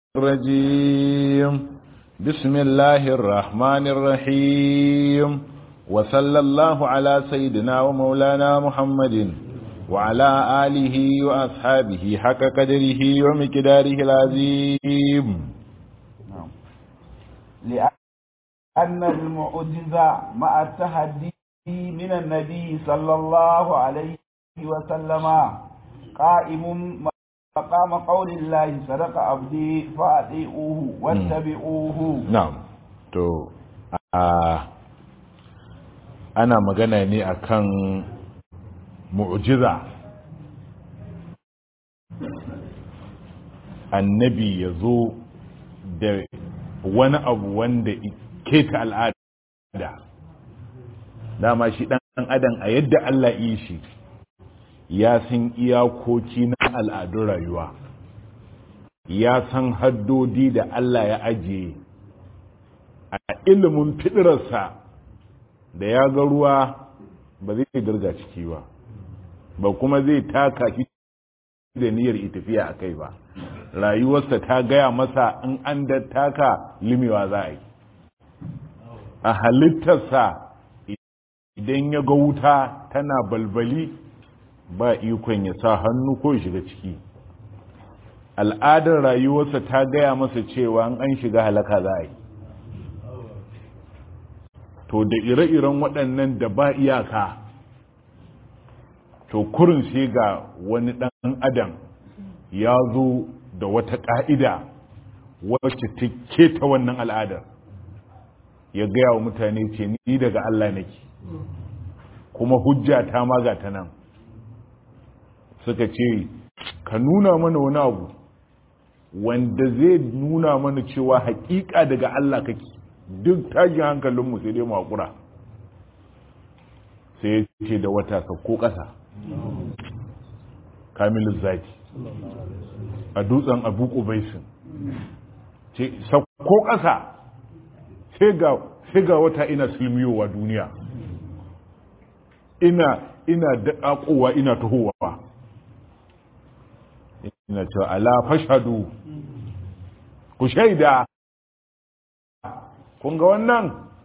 الرجيم بسم الله الرحمن الرحيم وصلى الله على سيدنا ومولانا محمد وعلى آله وأصحابه حق قدره ومقداره العظيم لأن المعجزة مع التحدي من النبي صلى الله عليه وسلم قائم مقام قول الله صدق عبدي فأطيعوه واتبعوه نعم to ana magana ne akan mu'jiza annabi ya zo da wani abu wanda keta al'ada dama shi dan adam a yadda Allah yi shi ya san iyakoki na al'adun rayuwa ya san haddodi da Allah ya ajiye a ilimin fitirarsa da ya ga ruwa ba zai dirga ciki ba ba kuma zai taka shi da niyyar tafiya a kai ba rayuwarsa ta gaya masa in an da taka limewa za a yi a halittarsa idan ya ga wuta tana balbali ba ikon ya sa hannu ko shiga ciki al'adar rayuwarsa ta gaya masa cewa an shiga halaka za a yi to da ire-iren waɗannan da ba iyaka to kurin sai ga wani ɗan adam ya zo da wata ƙa'ida wacce ta keta wannan al'adar ya gaya wa mutane ce ni daga Allah nake kuma hujja ta maga ta nan suka ce ka nuna mana wani abu wanda zai nuna mana cewa hakika daga Allah kake duk tashin hankalinmu sai dai makura sai ya ce da wata sauko ƙasa kamilin zaki a dutsen abu ƙubaisin ce sauko ƙasa sai ga wata ina silmiyowa duniya ina ina daƙaƙowa ina tahowa ina cewa ala fashadu ku shaida kun ga wannan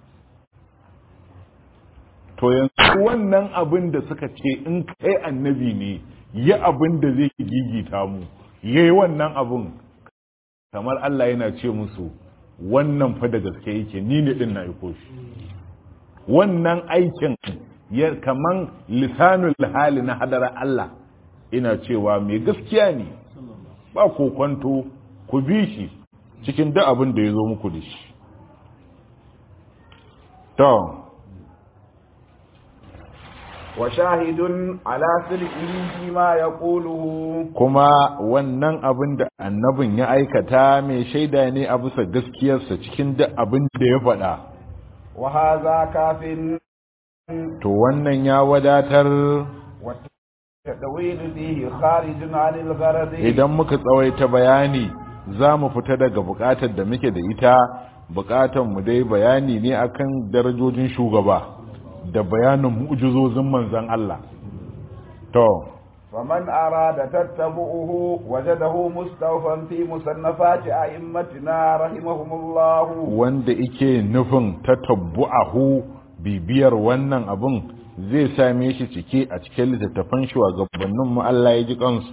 to yanzu wannan abin da suka ce in kai annabi ne yi abin da zai gigita mu yayi wannan abin kamar Allah yana ce musu wannan fa da gaske yake ni ne din na iko shi wannan aikin ya kaman lisanul hali na hadara Allah ina cewa mai gaskiya ne ba kokonto ku bi shi cikin duk abin da ya zo muku da shi to wa shahidun ala sirrihi ma yaquluhu kuma wannan abin da annabin ya aikata mai shaida ne a bisa gaskiyarsa cikin duk abin da ya faɗa wa hadha kafin to wannan ya wadatar tadawilu fihi kharijun anil gharad idan muka tsawaita bayani za mu fita daga bukatar da muke da ita bukatar mu dai bayani ne akan darajojin shugaba da bayanin mu'jizozin manzon Allah to faman arada tattabu'uhu wajadahu mustawfan fi musannafati a'immatina rahimahumullah wanda yake nufin tatabbu'ahu bibiyar wannan abun zai same shi cike a cikin littattafan shugabannin mu Allah ya ji kansu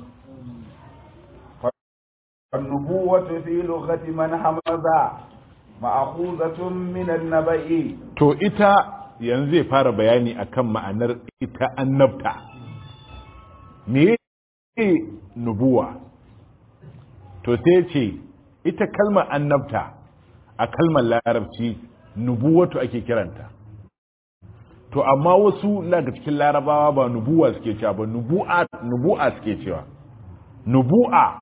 النبوة في لغة من حمزة مأخوذة من النبي to ita yanzu zai fara bayani akan ma'anar ita annabta me nubuwa to sai ce ita kalmar annabta a kalmar larabci nubuwatu ake kiranta to amma wasu daga cikin larabawa ba nubuwa suke cewa ba nubu'a nubu'a suke cewa nubu'a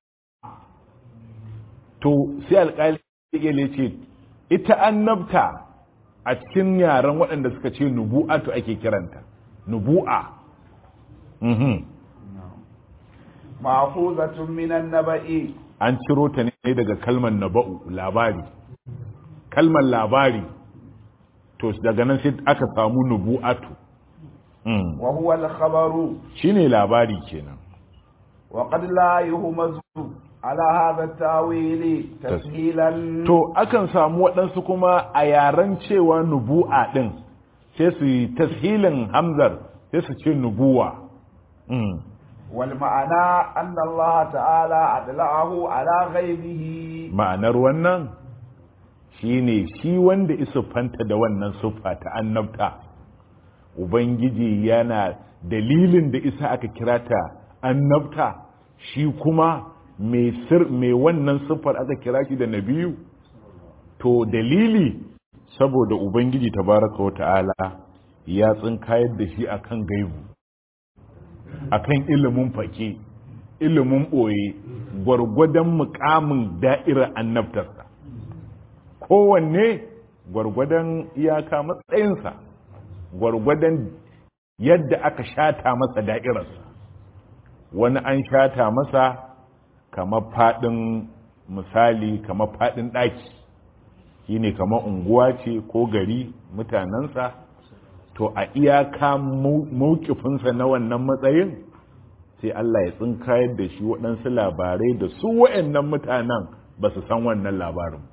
to sai alƙali ya ce ita annabta a cikin yaren waɗanda suka ce nubu'atu ake kiranta nubu'a mhm ma'khuzatun minan naba'i an ciro ta ne daga kalmar naba'u labari kalmar labari to daga nan sai aka samu nubu'atu wa huwa al-khabaru shine labari kenan wa qad la yuhmazu على هذا التأويل تسهيلا to akan samu waɗansu kuma a yaren cewa nubu'a ɗin sai su yi tashilin hamzar sai su ce nubuwa Mm. والمعنى أن الله تعالى أدلعه على غيبه ma'anar wannan shine shi wanda fanta da wannan siffa ta annabta ubangiji yana dalilin da isa aka kira ta annabta shi kuma mai sir mai wannan siffar aka kira shi da nabiyu to dalili saboda ubangiji tabaraka wa ta'ala ya tsinkayar da shi akan gaibu akan ilimin fake ilimin ɓoye gwargwadon mukamin da'irar annabtarsa kowanne gwargwadon iyaka matsayinsa gwargwadon yadda aka shata masa da'irarsa wani an shata masa kamar faɗin misali kamar faɗin ɗaki shi ne kamar unguwa ce ko gari mutanensa to a iyaka maukifinsa na wannan matsayin sai Allah ya tsinkayar da shi waɗansu labarai da su wa'annan mutanen ba su san wannan labarin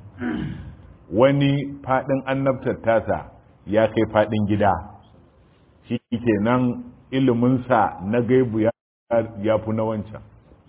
wani faɗin annabtar tasa ya kai faɗin gida shi kenan iliminsa na gaibu ya fi na wancan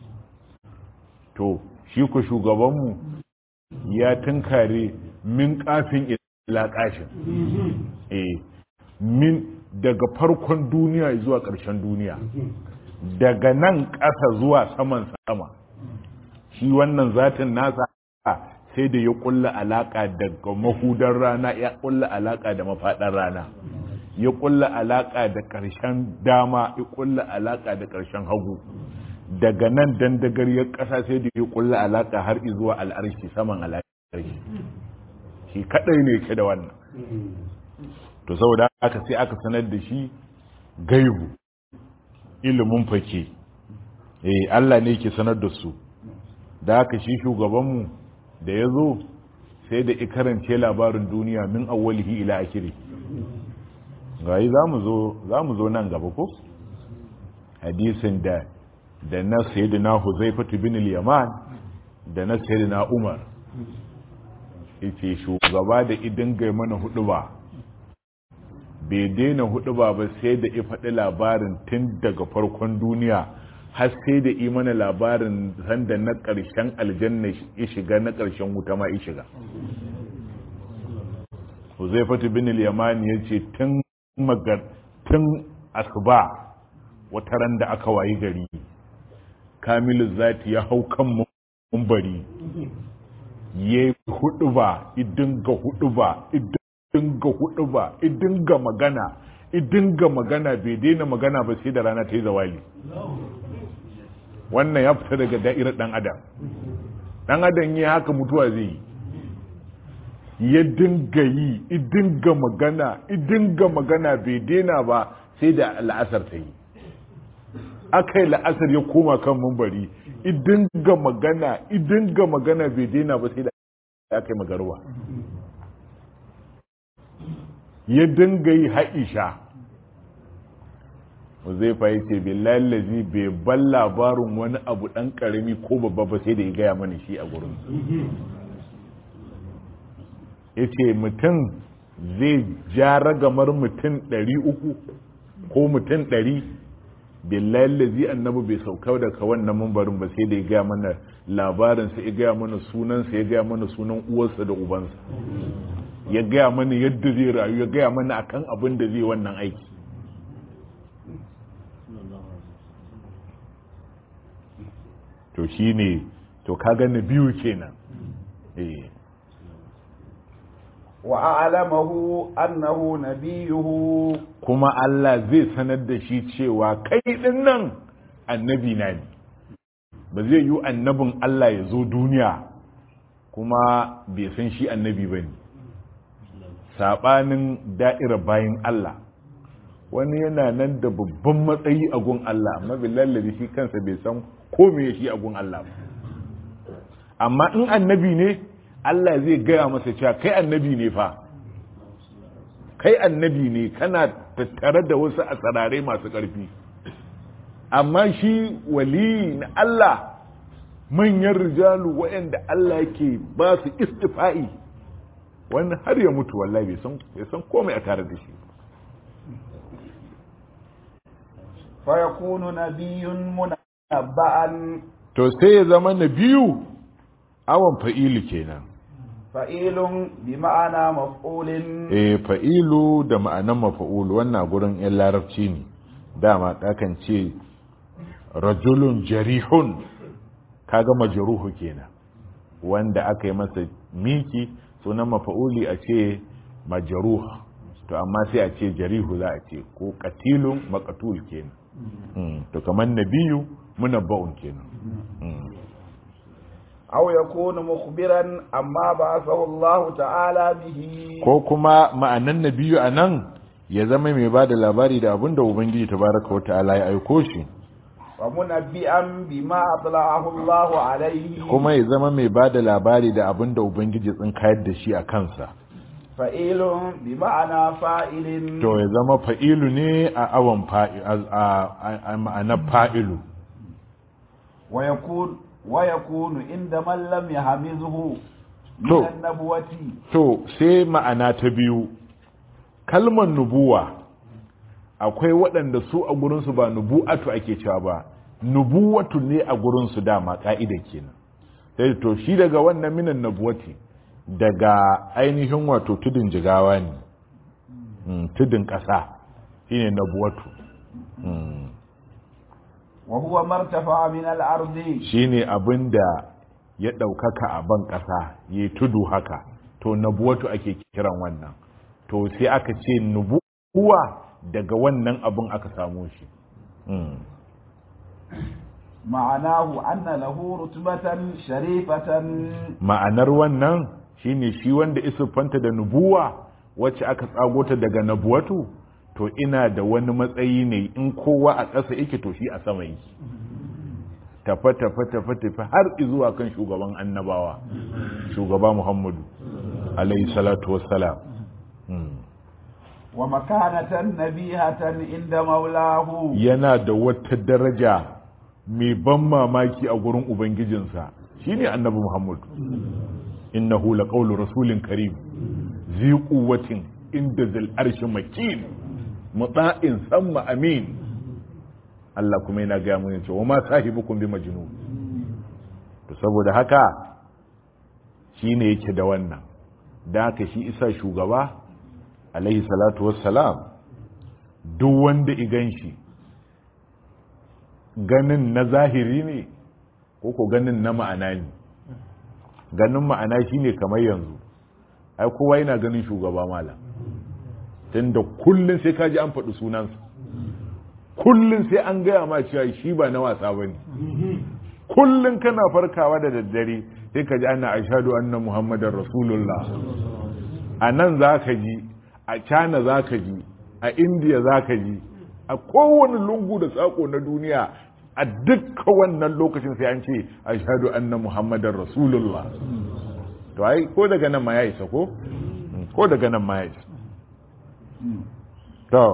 to shi ku shugabanmu ya tunkare min kafin ila kashin eh min daga farkon duniya zuwa ƙarshen duniya daga nan ƙasa zuwa saman sama shi wannan zatin nasa sai da ya kulla alaka daga mahudar rana ya kulla alaka da mafaɗar rana ya kulla alaka da ƙarshen dama ya kulla alaka da ƙarshen hagu daga nan dandagariyar ƙasa sai da ya kulla alaka har zuwa al'arshi saman al'arshi shi kadai ne ke da wannan to saboda aka sai aka sanar da shi gaibu ilimin fake eh Allah ne ke sanar da su da haka shi shugabanmu da ya zo sai da ikarance labarin duniya min awwalihi ila akiri gayi za mu zo nan gaba ko hadisin da da na sayyidina huzaifatu bin al-yaman da na sayyidina umar yace shugaba da idan gai mana hudu ba bai daina hudu ba ba sai da ya faɗi labarin tun daga farkon duniya har sai da yi mana labarin sanda na ƙarshen aljanna ya shiga na ƙarshen wuta ma ya shiga huzaifatu bin al-yamani ya ce tun magar tun asuba wata ran da aka wayi gari kamilu zati ya hau kan mumbari ya yi hudu ba idin ga hudu ba idin ga hudu ba idin ga magana idin ga magana bai daina magana ba sai da rana ta yi zawali wannan ya fita daga da'irar dan adam dan adam ya haka mutuwa zai yi ya dinga yi idinga magana idinga magana bai daina ba sai da la'asar ta yi aka yi la'asar ya koma kan mumbari idinga magana idinga magana bai daina ba sai da aka yi magarwa ya dinga yi haisha zai fa yace billahi lazi bai ban labarin wani abu dan karami ko babba ba sai da ya gaya mana shi a gurin yace mutum zai ja ragamar mutum ɗari uku ko mutum ɗari billahi lazi annabi bai sauka daga wannan mambarin ba sai da ya gaya mana labarinsa ya gaya mana sunansa ya gaya mana sunan uwarsa da ubansa ya gaya mana yadda zai rayu ya gaya mana akan abin da zai wannan aiki to shi ne to kaga na biyu kenan eh wa a'lamahu annahu nabiyuhu kuma Allah zai sanar da shi cewa kai din nan annabi na ne ba zai yi annabin Allah ya zo duniya kuma bai san shi annabi ba ne saɓanin da'ira bayan Allah wani yana nan da babban matsayi a gun Allah amma billahi shi kansa bai san ko me shi a gun Allah ba amma in annabi ne Allah zai gaya masa cewa kai annabi ne fa kai annabi ne kana tattare da wasu a tsarare masu ƙarfi amma shi wali na Allah manyan rijalu waɗanda Allah ke ba su istifa'i wani har ya mutu wallahi bai san bai san komai a tare da shi fa yakunu nabiyyun munabba'an to sai ya zama na biyu awon fa'ilu kenan fa'ilun bi ma'ana maf'ulin eh fa'ilu da ma'anan mafa'ulu wannan gurin yan larabci ne dama kakan ce rajulun jarihun kaga majruhu kenan wanda aka yi masa miki sunan mafa'uli a ce majruh to amma sai a ce jarihu za a ce ko qatilun maqtul kenan Mm, to kamar nabiyu munabba'un kenan Mm. aw yakunu mukhbiran amma ba'athahu Allah ta'ala bihi ko kuma ma'anan nabiyu a nan ya zama mai ba da labari da abin da ubangiji tabaraka wa ta'ala ya aiko shi wa munabbi'an bima atla'ahu Allah alayhi kuma ya zama mai ba da labari da abin da ubangiji tsinkayar da shi a kansa fa'ilun bi ma'ana fa'ilin to ya zama fa'ilu ne a awon fa'i- a- a a ma'anar fa'ilu wa yakun wa yakunu inda man lam yahmizhu min To. an-nabwati to sai ma'ana ta biyu kalmar nubuwa akwai waɗanda su a gurinsu ba nubu'atu ake cewa ba nubuwatu ne a gurinsu dama ƙa'ida kenan sai to shi daga wannan minan nabuwati daga ainihin wato tudun jigawa ne Mm, tudun ƙasa shine nabuwatu Mm, wa huwa martafa min al-ardi shine abin da ya ɗaukaka a ban ƙasa ya tudu haka to nabuwatu ake kiran wannan to sai aka ce nubuwa daga wannan abin aka samu shi Mm. ma'anahu anna lahu rutbatan sharifatan ma'anar wannan shine shi wanda isufanta da nubuwa wacce aka tsago ta daga nabuwatu to ina da wani matsayi ne in kowa a ƙasa yake to shi a sama yake tafa tafa tafa tafa har zuwa kan shugaban annabawa shugaba muhammadu alayhi salatu wassalam Mm. wa makanatan nabihatan inda maulahu yana da wata daraja mai ban mamaki a gurin ubangijinsa shine annabi muhammadu innahu laqawlu rasulin karim zi quwwatin inda zil arshi makin muta'in samma amin Allah kuma yana ga mun cewa ma sahibukum bi majnun to saboda haka shine yake da wannan da haka shi isa shugaba alaihi salatu wassalam duk wanda igan shi ganin na zahiri ne ko ko ganin na ma'ana ne ganin ma'ana shine kamar yanzu ai kowa yana ganin shugaba malam tunda kullun sai kaji an faɗi sunansa kullun sai an gaya ma cewa shi ba na wasa bane kullun kana farkawa da daddare sai kaji ana ashhadu anna muhammadar rasulullah a nan za ka ji a china za ka ji a india za ka ji a kowane lungu da tsako na duniya a dukkan wannan lokacin sai an ce ashhadu anna muhammadar rasulullah to ai ko daga nan ma ya isa ko ko daga nan ma ya isa to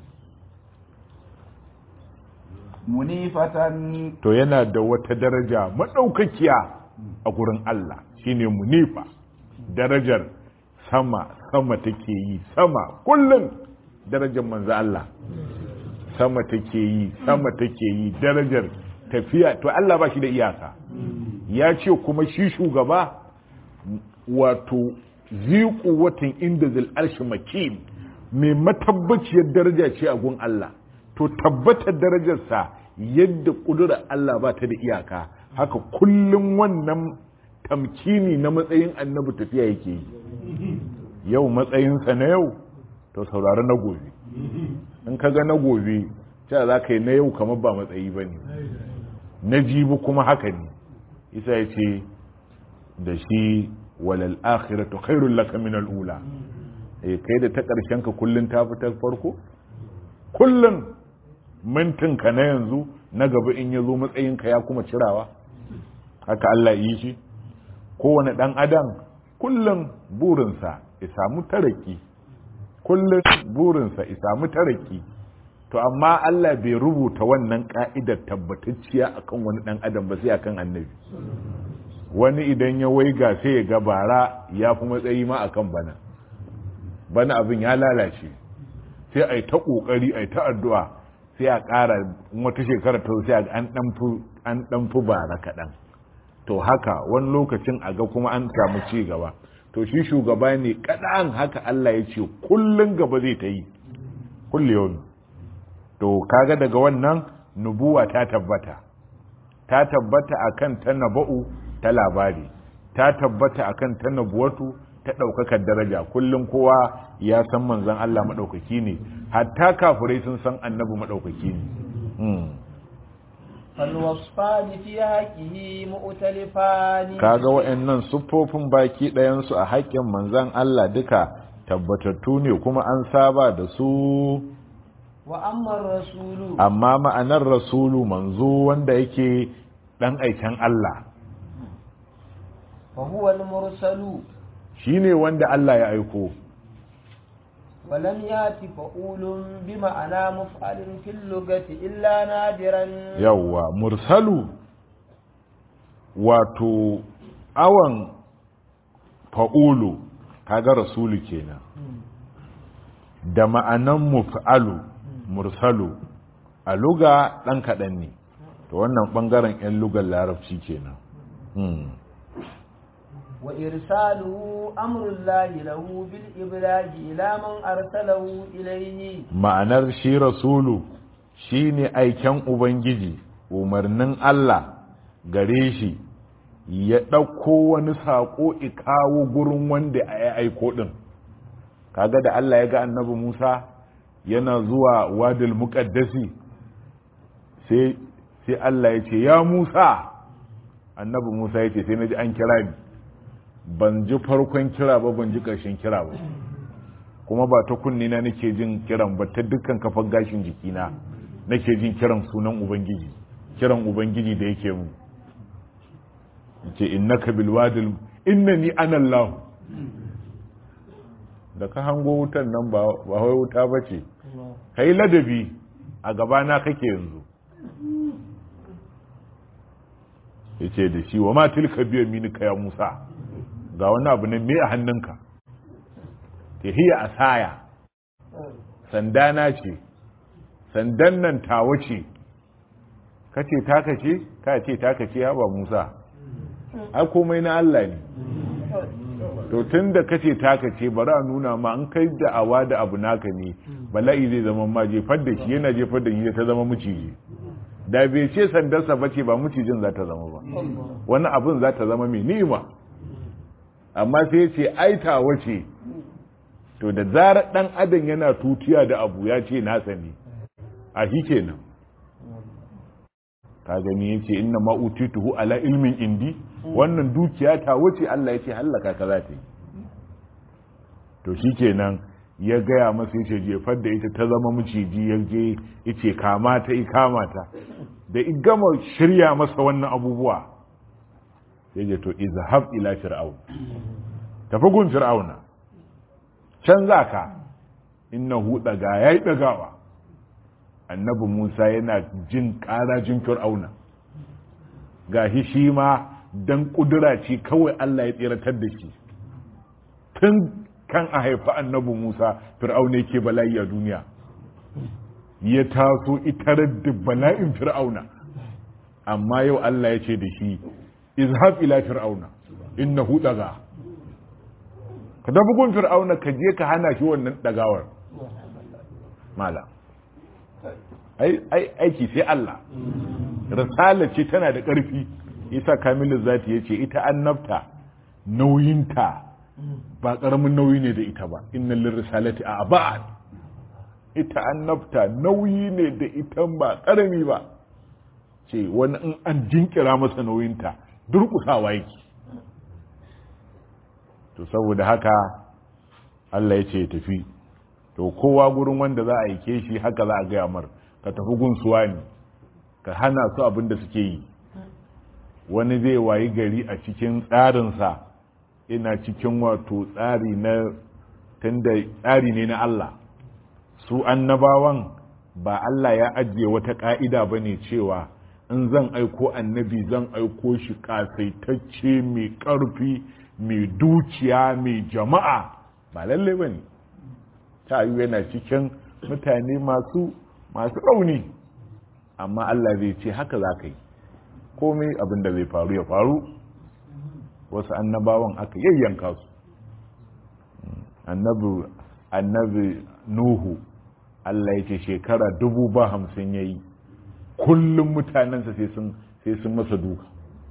munifatan to yana da wata daraja madaukakiya a gurin Allah shine munifa darajar sama sama take yi sama kullum darajar manzo Allah sama take yi sama take yi darajar tafiya to Allah ba shi da iyaka ya ce kuma shi shugaba wato ziku watan inda zil arshi makin mai matabbaciyar daraja ce a gun Allah to tabbatar darajarsa yadda kudura Allah ba ta da iyaka haka kullum wannan tamkini na matsayin annabi tafiya yake yi yau matsayinsa na yau to saurari na gobe in ka ga na gobe cewa za ka yi na yau kamar ba matsayi ba ne na jibi kuma haka ne isa ya ce da shi walal akhiratu khairul laka min al ula eh kai da ta karshen ka kullun ta fi ta farko kullun mintin ka na yanzu na gaba in yazo matsayin ka ya kuma cirawa haka Allah yi shi kowane dan adam kullun burinsa ya samu taraki kullun burinsa ya samu taraki to amma Allah bai rubuta wannan ka'idar tabbatacciya akan wani dan adam ba sai akan annabi wani idan ya waiga sai ya ga bara ya fi matsayi ma akan bana bana abin ya lalace sai a yi ta ƙoƙari a yi ta addu'a sai a ƙara wata shekara ta sai an ɗan fi bara kaɗan to haka wani lokacin a ga kuma an samu ci gaba to shi shugaba ne kaɗan haka Allah ya ce kullum gaba zai ta yi kulle yau to kaga daga wannan nubuwa ta tabbata ta tabbata akan ta naba'u ta labari ta tabbata akan ta nabuwatu ta ɗaukakar daraja kullum kowa ya san manzon Allah maɗaukaki ne hatta kafirai sun san annabi maɗaukaki ne فالوصفان في حقه مؤتلفان kaga wa'annan siffofin baki ɗayansu a haƙƙin manzon Allah duka tabbatattu ne kuma an saba da su وأما الرسول amma ma'anar rasulu manzo wanda yake ɗan aiken Allah فهو المرسل shine wanda Allah ya aiko ولم يأت فؤول بمعنى مفعل في اللغة إلا نادرا yawwa mursalu wato awan fa'ulu kaga rasulu kenan da ma'anan muf'alu mursalu a luga ɗan kaɗan ne to wannan ɓangaren 'yan lugar larabci kenan Hmm. وإرساله أمر الله له بالإبلاغ إلى من أرسله إليه ma'anar shi rasulu shi ne aiken ubangiji umarnin Allah gare shi ya ɗauko wani saƙo kawo gurin wanda ya aiko ɗin kaga da Allah ya ga annabi Musa yana zuwa wadil muƙaddasi sai sai Allah ya ce ya Musa annabi Musa ya ce sai na ji an kira ni ban ji farkon kira ba ban ji ƙarshen kira ba kuma ba ta kunni na nake jin kiran ba ta dukkan kafar gashin jikina nake jin kiran sunan ubangiji kiran ubangiji da yake mu yace innaka bil wadil innani ana Allah da ka hango wutan nan ba ba wai wuta bace kai ladabi a gaba na kake yanzu yace da shi wa ma tilka biya minika ya Musa ga wani abu ne me a hannunka ke hiya asaya sandana ce sandan nan tawa ce kace taka ce ka ce taka ce haba Musa ai komai na Allah ne to tun da kace taka ce bari a nuna ma an kai da awa da abu naka ne bala'i zai zama ma jefar da shi yana jefar da shi ta zama muciji da bai ce sandarsa ba ce ba mucijin za ta zama ba wani abin za ta zama mai ni'ima amma sai ce ai tawa ce to da zarar dan adam yana tutiya da abu ya ce nasa ne a shi kenan ka gani yace inna ma utituhu ala ilmin indi wannan dukiya ta wuce Allah yace hallaka ka za ta yi to shikenan ya gaya masa yace jefar da ita ta zama miciji ya je yace kama ta i kama ta da i gama shirya masa wannan abubuwa sai je to izhab ila fir'aun tafi gun fir'auna can zaka innahu daga yayi dagawa annabi Musa yana jin ƙarajin fir'auna gashi shi ma dan kudura ce kawai Allah ya tsiratar da shi tun kan a haifi annabi Musa fir'auna yake bala'i a duniya ya taso itarar da bala'in fir'auna amma yau Allah ya ce da shi izhab ila fir'auna innahu daga ka dafi gun fir'auna ka je ka hana shi wannan dagawar mala aiki sai Allah risala ce tana da ƙarfi isa kamilu zati ya ce ita annabta nauyinta ba ƙaramin nauyi ne da ita ba inna risalati a abad ita annabta nauyi ne da ita ba ƙarami ba ce wani in an jinkira masa nauyinta durƙusawa yake to saboda haka Allah ya ce ya tafi to kowa gurin wanda za a aike shi haka za a gaya mar ka tafi gunsuwa ne ka hana su abin da suke yi wani zai wayi gari a cikin tsarinsa ina cikin wato tsari na tunda tsari ne na Allah su annabawan ba Allah ya ajiye wata ƙa'ida ba ne cewa in zan aiko annabi zan aiko shi ƙasaitacce mai ƙarfi mai dukiya mai jama'a ba lalle ba ne ta yi yana cikin mutane masu masu rauni amma Allah zai ce haka za ka yi komai abin da zai faru ya faru wasu annabawan aka yayyanka su annabi annabi nuhu Allah ya ce shekara dubu ba hamsin ya yi kullum mutanensa sai sun masa duka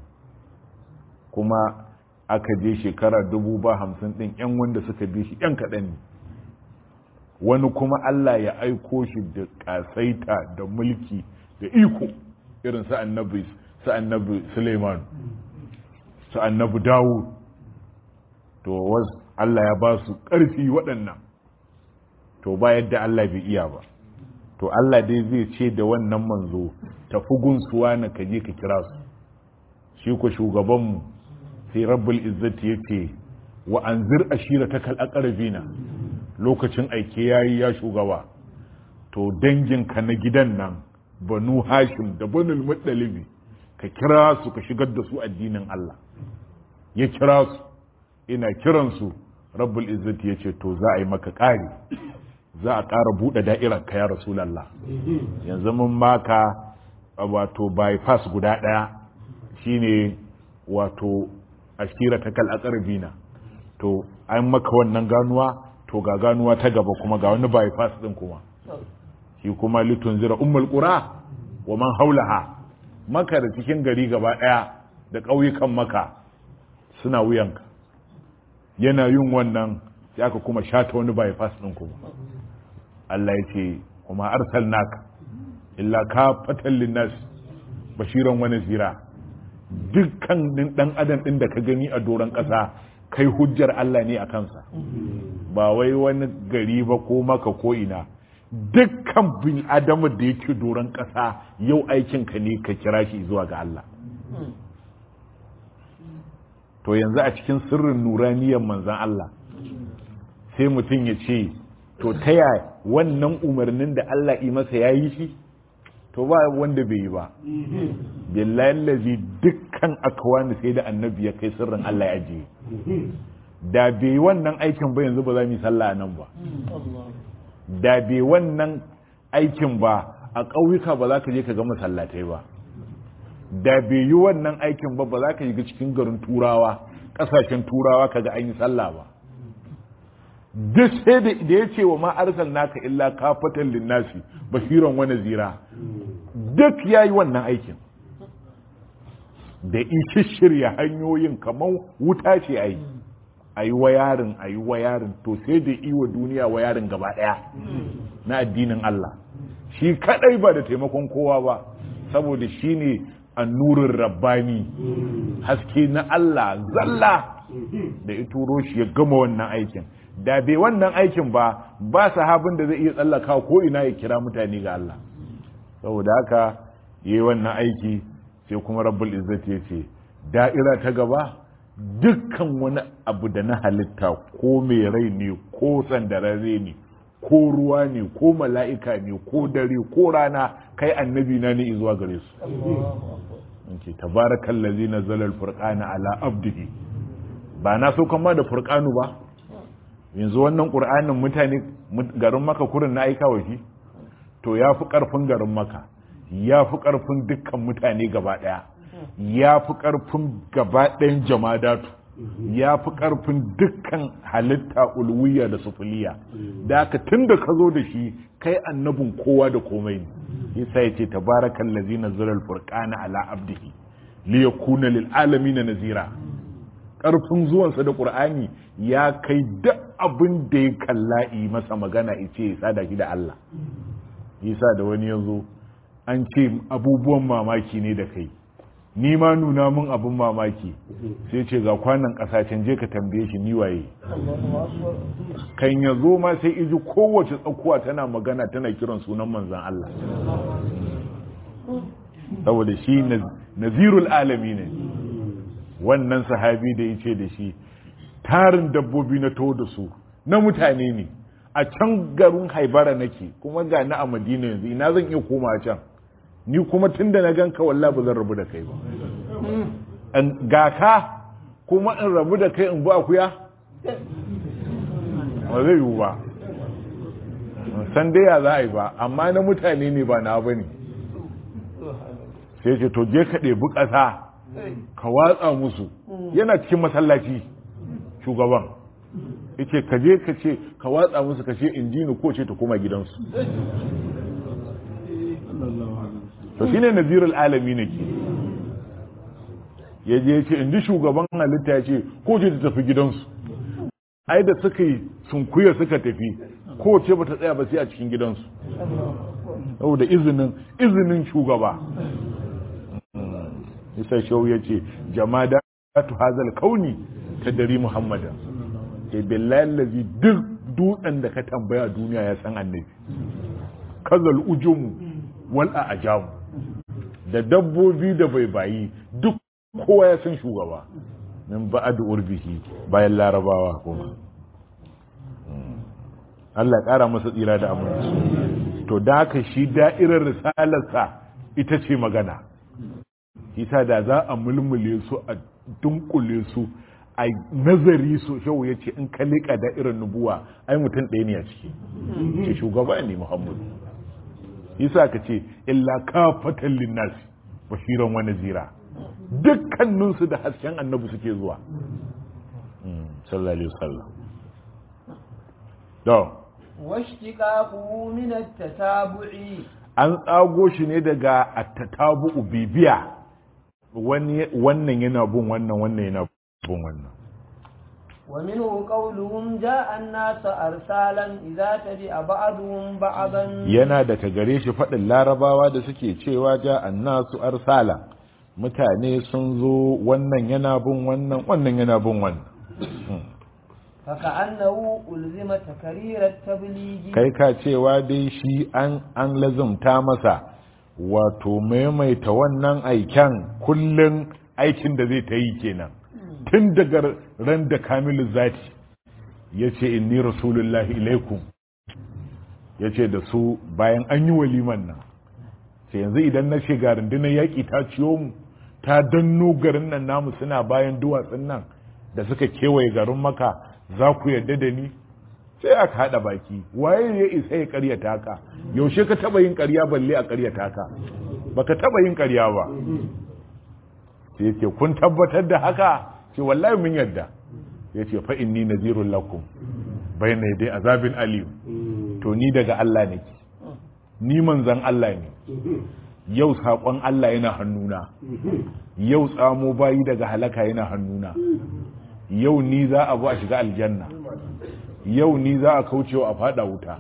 kuma aka je shekara dubu ba hamsin ɗin yan wanda suka bi shi yan kaɗan ne wani kuma Allah ya aiko shi da ƙasaita da mulki da iko irin su annabi su annabi Suleiman su annabi Dawud to wasu Allah ya ba su ƙarfi waɗannan to ba yadda Allah bai iya ba to Allah dai zai ce da wannan manzo tafi gunsuwa na kaje ka kira su shi ku shugabanmu sai rabbul izzati ya ce wa anzir ashira ta kal aqrabina lokacin aike yayi ya shugaba to danginka na gidan nan banu hashim da banul muttalibi ka kira su ka shigar da su addinin Allah ya kira su ina kiransu rabbul izzati ya ce to za a yi maka ƙari za a ƙara buɗe da'irar ka ya rasulallah yanzu mun maka wato bypass guda ɗaya shine wato ashira ta kal aqrabina to an maka wannan ganuwa to ga ganuwa ta gaba kuma ga wani bypass din kuma shi kuma litun zira ummul qura wa man haulaha maka da cikin gari gaba ɗaya da ƙauyukan maka suna wuyanka yana yin wannan sai aka kuma shata wani bypass din kuma Allah ya ce kuma arsalnaka illa ka fatan linnas bashiran wani zira dukkan dan adam din da ka gani a doron ƙasa kai hujjar Allah ne a kansa ba wai wani gari ba ko maka ko ina dukkan bin adamu da yake doron ƙasa yau aikinka ne ka kira shi zuwa ga Allah to yanzu a cikin sirrin nuraniyar manzan Allah sai mutum ya ce to ta yaya wannan umarnin da Allah yi masa ya yi shi to ba wanda bai yi ba billahi lazi dukkan akwani sai da annabi ya kai sirrin Allah ya ajiye da bai wannan aikin ba yanzu ba za mu yi sallah nan ba da bai wannan aikin ba a ƙauyuka ba za ka je ka ga masallatai ba da bai yi wannan aikin ba ba za ka shiga cikin garin turawa ƙasashen turawa ka ga an yi sallah ba duk sai da ya ce wa ma'arsal naka illa kafatan linnasi basiran wani zira duk ya yi wannan aikin da ishi shirya hanyoyin kamar wuta ce a yi a yi wayarin a yi wayarin to sai da iwa duniya wayarin gaba ɗaya na addinin Allah shi kadai ba da taimakon kowa ba saboda shi ne annurin rabbani haske na Allah zalla da ya turo shi ya gama wannan aikin da bai wannan aikin ba ba sahabin da zai iya tsallaka ko ina ya kira mutane ga Allah saboda haka yi wannan aiki sai kuma rabbul izzati ya ce da'ira ta gaba dukkan wani abu da na halitta ko mai rai ne ko sandararre ne ko ruwa ne ko mala'ika ne ko dare ko rana kai annabi na ne zuwa gare su ce tabarakan lazi na zalar furkana ala abdihi ba na so kama da furkanu ba yanzu wannan ƙur'anin mutane garin maka kurin na aika shi to ya fi ƙarfin garin maka ya fi ƙarfin dukkan mutane gaba ɗaya ya fi ƙarfin gaba ɗayan jamadatu ya fi ƙarfin dukkan halitta ulwiya da sufuliya da aka tun da ka zo da shi kai annabin kowa da komai ne yasa ya ce tabarakan lazina zirar furqana ala abdihi li yakuna lil alamin nazira ƙarfin zuwansa da ƙur'ani ya kai duk abin da ya kalla yi masa magana ice ya sada shi da Allah yasa da wani yazo an ce abubuwan mamaki ne da kai ni ma nuna mun abin mamaki sai ce ga kwanan kasashen je ka tambaye shi ni waye kan ya zo ma sai iji kowace tsakuwa tana magana tana kiran sunan manzan Allah saboda shi nazirul alami ne wannan sahabi da ya ce da shi tarin dabbobi na to da su na mutane ne a can garin haibara nake kuma ga na a madina yanzu ina zan iya koma can ni kuma tun da na ganka wallahi ba zan rabu da kai ba ga ka kuma in rabu da kai in bu akuya ba zai yiwu ba san dai ya za a yi ba amma na mutane ne ba na ba ne sai ce to je ka ɗebi ƙasa ka watsa musu yana cikin masallaci shugaban yace ka je ka ce ka watsa musu ka ce in ji ni ko ce ta koma gidansu to shine nazirul alami ne ke ya je ya ce in ji shugaban halitta ya ce ko ce ta tafi gidansu ai da suka yi sunkuya suka tafi ko ce ba ta tsaya ba sai a cikin gidansu saboda izinin izinin shugaba isa shau ya ce jama'a tu hazal kauni ta dari muhammadan ke billahi lazi duk dutsen da ka tambaya duniya ya san annabi kazal ujumu wal ajamu da dabbobi da bai bayi duk kowa ya san shugaba min ba'ad urbihi bayan larabawa kuma Allah ƙara masa tsira da aminci to da haka shi da'irar risalarsa ita ce magana isa da za a mulmule su a dunkule su a nazari su shau ya ce in ka liƙa da'irar nubuwa ai mutum ɗaya ne a ciki ce shugaba ne muhammadu isa ka ce illa kafatan linnasi bashiran wani zira dukkaninsu da hasken annabi suke zuwa sallallahu alaihi wasallam to واشتقاقه من التتابع an tsago shi ne daga attatabu bibiya wannan yana bin wannan wannan yana bin wannan ومنه قولهم جاء الناس أرسالا إذا تبع بعضهم بعضا yana daga gare shi faɗin larabawa da suke cewa ja annasu arsala mutane sun zo wannan yana bin wannan wannan yana bin wannan فكأنه ألزم تكرير التبليغ kai ka cewa dai shi an an lazumta masa wato maimaita wannan aiken kullum aikin da zai ta yi kenan tun daga ran da kamilu zati ya ce inni rasulullahi ilaikum ya ce da su bayan an yi waliman nan sai yanzu idan na shiga rundunar yaƙi ta ciyo mu ta danno garin nan namu suna bayan duwatsun nan da suka kewaye garin maka za ku yarda da ni sai aka haɗa baki waye ya isa ya karyata ka yaushe ka taɓa yin karya balle a karyata ka baka taɓa yin karya ba sai yake kun tabbatar da haka ce wallahi mun yarda ya ce fa inni nazirun lakum bayna dai azabin alim to ni daga Allah nake ni manzan Allah ne yau saƙon Allah yana hannuna yau tsamo bayi daga halaka yana hannuna yau ni za a bu a shiga aljanna yau ni za a kaucewa a fada wuta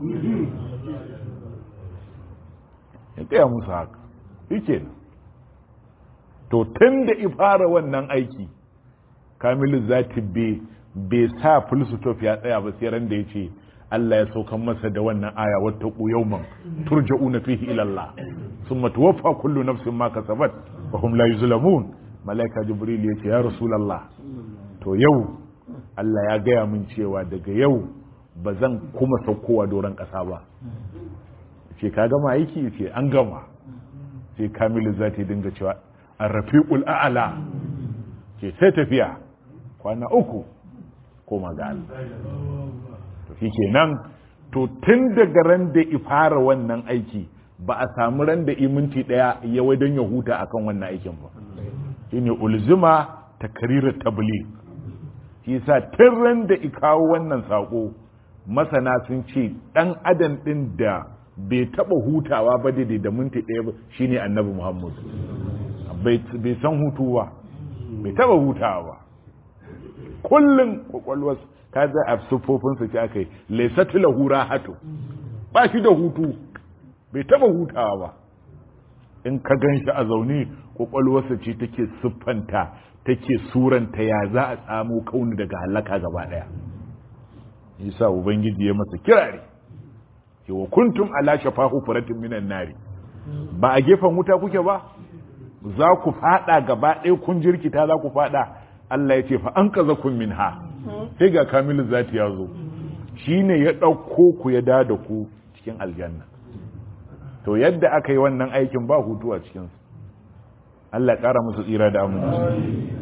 ya taya musu haka yake to tun da ifara wannan aiki kamilu zati bai sa fulsutof ya tsaya ba sai ran da ya ce Allah ya saukan masa da wannan aya wata yawman turja'una fihi ila Allah summa tuwaffa kullu nafsin ma kasabat wa hum la yuzlamun malaika jibril ya ce ya rasulullah to yau Allah ya gaya min cewa daga yau ba zan kuma saukowa doron ƙasa ba ce ka gama aiki ce an gama sai kamilu za ta dinga cewa an rafi'ul a'ala ce sai tafiya kwana uku koma ga Allah to shi kenan to tun daga ran da ifara wannan aiki ba a samu ran da iminti daya ya wai don ya huta akan wannan aikin ba shine ulzima takrirar tabligh shi yasa tun ran da ikawo wannan sako masana sun ce dan adam din da bai taba hutawa ba daidai da minti ɗaya ba shine annabi muhammad bai san hutu ba bai taba hutawa ba kullum kwakwalwar ka za a siffofinsa ce aka yi laisatu lahu rahatu ba shi da hutu bai taba hutawa ba in ka gan shi a zaune kwakwalwarsa ce take siffanta take suranta ya za a tsamo kauni daga halaka gaba daya yasa ubangiji ya masa kirari ke wa kuntum ala shafa hufuratin minan nari ba a gefen wuta kuke ba za ku fada gaba ɗaya kun jirkita za ku fada Allah ya ce fa an kaza kun min ha sai ga kamilu zati ya zo shine ya ɗauko ku ya da da ku cikin aljanna to yadda aka yi wannan aikin ba hutu a cikinsu Allah ya ƙara musu tsira da aminci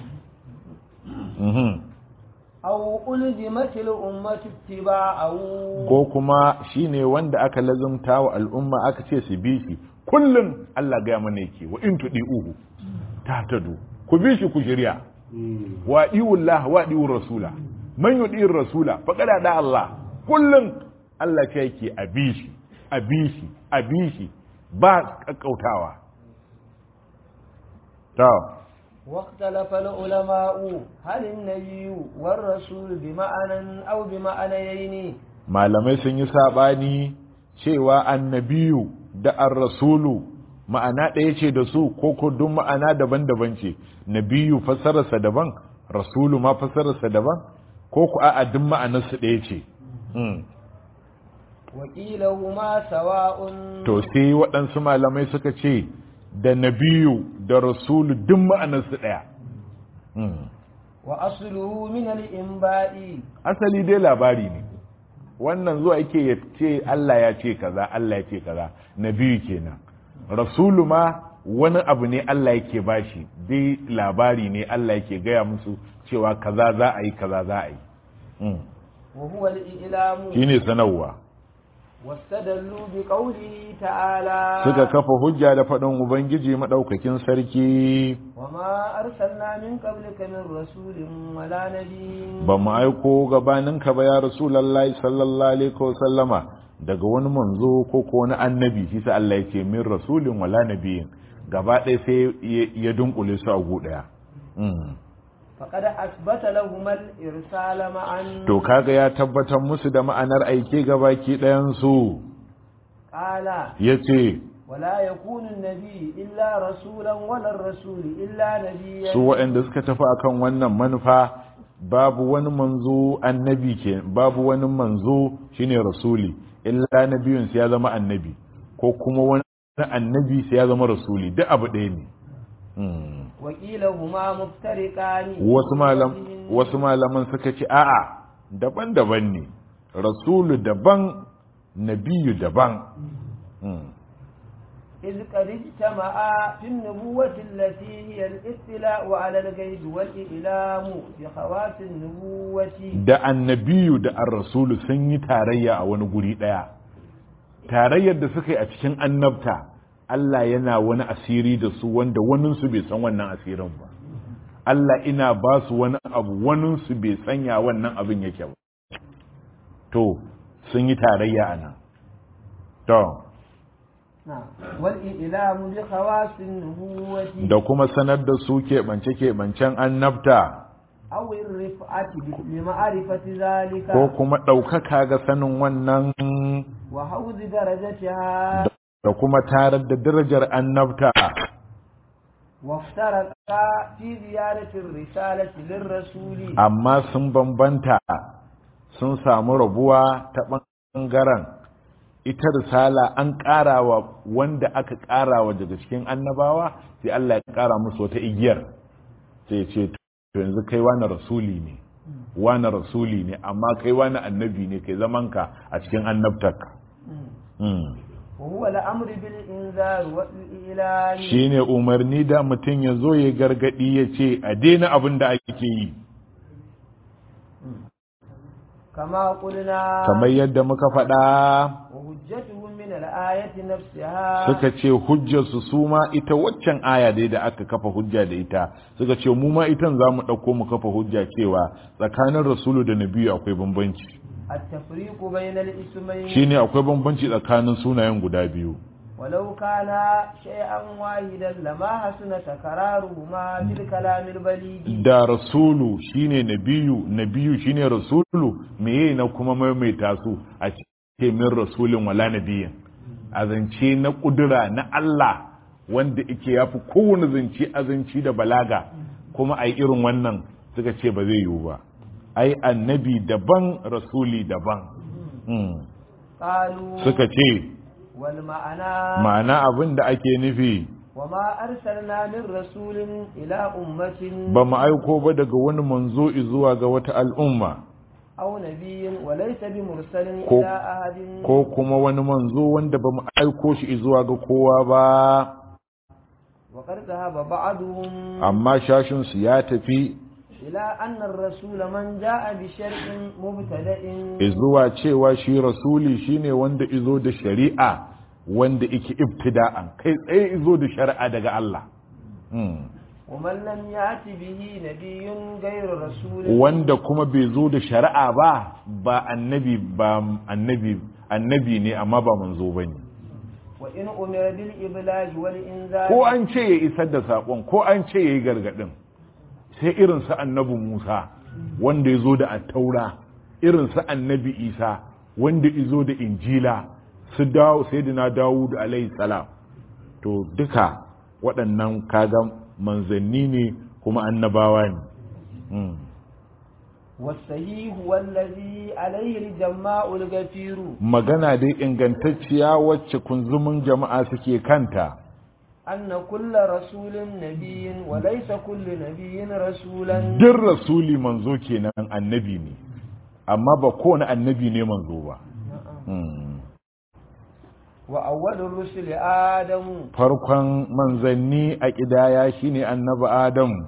Mhm. أو ألزمت الأمة اتباعه ko kuma shine wanda aka lazumta wa al'umma aka ce su bi shi kullum Allah gaya mana yake wa in tudi uhu ta tadu ku bi shi ku shirya wa iwullah wa iwur rasula man yudi rasula faqad da Allah kullum Allah ce yake a bi shi a bi shi a bi shi ba kakkautawa to واختلف العلماء هل النبي والرسول بمعنى أو بمعنيين malamai sun yi saɓani cewa annabiyu da ar-rasulu ma'ana ɗaya ce da su ko ko duk ma'ana daban-daban ce nabiyu fassararsa daban rasulu ma fassararsa daban ko ku a'a duk ma'anarsu ɗaya ce Hmm. وكيلهما سواء to sai waɗansu malamai suka ce da nabiyu da rasulu duk ma'anarsu ɗaya Hmm. وأصله من الإنباء asali dai labari ne wannan zuwa yake ya ce Allah ya ce kaza Allah ya ce kaza nabiyu kenan rasulu ma wani abu ne Allah yake bashi dai labari ne Allah yake gaya musu cewa kaza za a yi kaza za a yi Mm. وهو الإعلام shine sanarwa واستدلوا بقوله تعالى suka kafa hujja da faɗin ubangiji maɗaukakin sarki وما أرسلنا من قبلك من رسول ولا نبي ba mu aiko gabaninka ba ya rasulullahi sallallahu alaihi wasallama daga wani manzo ko ko wani annabi shi sa Allah yake min rasulin wala nabiyin gaba ɗaya sai ya- ya dunkule su a gu ɗaya Mm. فقد أثبت لهما الإرسال معا to kaga ya tabbatar musu da ma'anar aike gabaki ɗayan su قال yace ولا يكون النبي إلا رسولا ولا الرسول إلا نبيا su waɗanda suka tafi akan wannan manufa babu wani manzo annabi ke babu wani manzo shine rasuli illa nabiyun sai ya zama annabi ko kuma wani annabi sai ya zama rasuli duk abu ɗaya ne Hmm. وكيلهما مفترقان wasu malam wasu malaman suka ce a'a daban-daban ne rasulu daban nabiyu daban Hmm. إذ قد اجتمعا في النبوة التي هي الاطلاع على الغيب والإعلام بخواص النبوة da annabiyu da ar-rasulu sun yi tarayya a wani guri ɗaya tarayyar da suka yi a cikin annabta Allah yana wani asiri da su wanda waninsu bai san wannan asirin ba Allah ina ba su wani abu waninsu bai sanya wannan abin yake ba to sun yi tarayya a nan to نعم والإعلام بخواص النبوة da kuma sanar da su keɓance-keɓancen annabta أو الرفعة لمعرفة ذلك ko kuma ɗaukaka ga sanin wannan وحوز درجتها da kuma tarar da darajar annabta وافترقا في زيادة الرسالة للرسول amma sun bambanta sun samu rabuwa ta ɓangaren ita risala an ƙarawa wanda aka ƙarawa daga cikin annabawa sai Allah ya ƙara musu wata igiyar sai ce to yanzu kai wani rasuli ne wani rasuli ne amma kai wani annabi ne kai zamanka a cikin annabtarka Hmm. وهو الأمر بالإنذار والإعلان shine umarni da mutum ya zo ya gargadi ya ce a daina abin da ake yi كما قلنا kamar yadda muka faɗa وهجتهم من الآية نفسها suka ce hujjarsu su ma ita waccan aya dai da aka kafa hujja da ita suka ce mu ma itan za mu ɗauko mu kafa hujja cewa tsakanin rasulu da nabiyu akwai bambanci التفريق بين الاسمين shine akwai bambanci tsakanin sunayen guda biyu ولو كان شيئا واحدا لما حسن تكرارهما في الكلام البليغ da rasulu shine nabiyu nabiyu shine rasulu meye na kuma maimaita su a ce min rasulin wala nabiyin a zance na kudura na Allah wanda yake yafi kowane zance azanci da balaga kuma ai irin wannan suka ce ba zai yiwu ba ai annabi daban rasuli daban Hmm. قالوا suka ce والمعنى ma'ana abin da ake nufi وما أرسلنا من رسول إلى أمة ba mu aiko ba daga wani manzo zuwa ga wata al'umma أو نبي وليس بمرسل ko إلى أحد ko kuma wani manzo wanda ba mu aiko shi zuwa ga kowa ba وقد ذهب بعضهم amma shashinsu ya tafi إلى أن الرسول من جاء بشرع مبتدأ zuwa cewa shi rasuli shine wanda izo da shari'a wanda yake ibtida'an kai tsaye izo da shari'a daga Allah Mm. ومن لم يأت به نبي غير رسول wanda kuma bai zo da shari'a ba ba annabi ba annabi annabi ne amma ba manzo bane وإن أمر بالإبلاغ والإنذار ko an ce ya isar da sakon ko an ce ya yi gargadin sai irin su annabi Musa wanda ya zo da attaura irin su annabi Isa wanda ya zo da injila su dawo sayyidina Dawud alaihi salam to duka waɗannan kaga manzanni ne kuma annabawa ne Mm. والصحيح والذي عليه الجماع الغفير magana dai ingantacciya wacce kunzumin jama'a suke kanta أن كل رسول نبي وليس كل نبي رسولا duk rasuli manzo kenan annabi ne amma ba kowane annabi ne manzo ba Mm. وأول الرسل آدم farkon manzanni a ƙidaya shine annabi adamu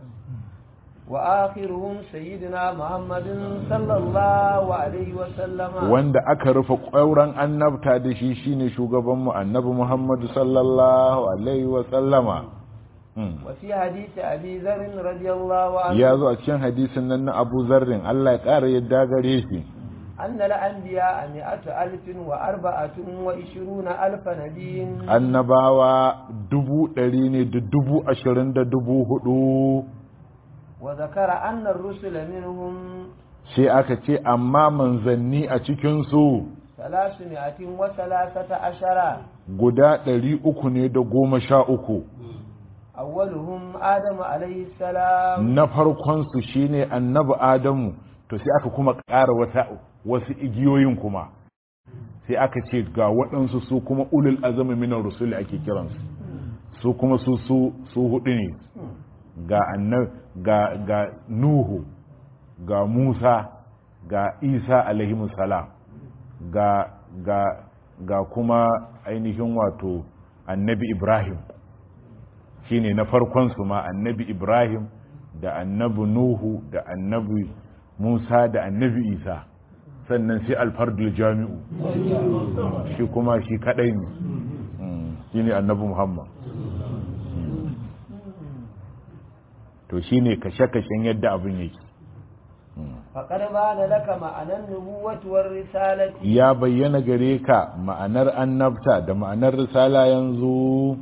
وآخرهم سيدنا محمد صلى الله عليه وسلم wanda aka rufe ƙwauren annabta da shi shine shugabanmu annabi muhammadu sallallahu alaihi wa sallama Mm. وفي حديث أبي ذر رضي الله عنه ya zo a cikin hadisin nan na abu zarrin allah ya ƙara yadda gare shi أن الأنبياء مئة ألف وأربعة وعشرون ألف نبي annabawa dubu ɗari ne da dubu ashirin da dubu hudu وذكر أن الرسل منهم sai aka ce amma manzanni a cikinsu ثلاثمائة وثلاثة عشر guda ɗari uku ne da goma sha uku أولهم آدم عليه السلام na farkonsu shine annabi adamu to sai aka kuma ƙara wata wasu igiyoyin kuma sai aka ce ga waɗansu su kuma ulul azami minar rusuli ake kiransu su kuma su su su hudu ne ga annab ga ga nuhu ga musa ga isa alaihimus salam ga ga ga kuma ainihin wato annabi ibrahim shine na farkon su ma annabi ibrahim da annabi nuhu da annabi musa da annabi isa sannan sai alfardul jami'u shi kuma shi kadai ne Mm, shine annabi muhammad Mm. to shine kashe-kashen yadda abin yake فقد بان لك معنى النبوة والرسالة ya bayyana gare ka ma'anar annabta da ma'anar risala yanzu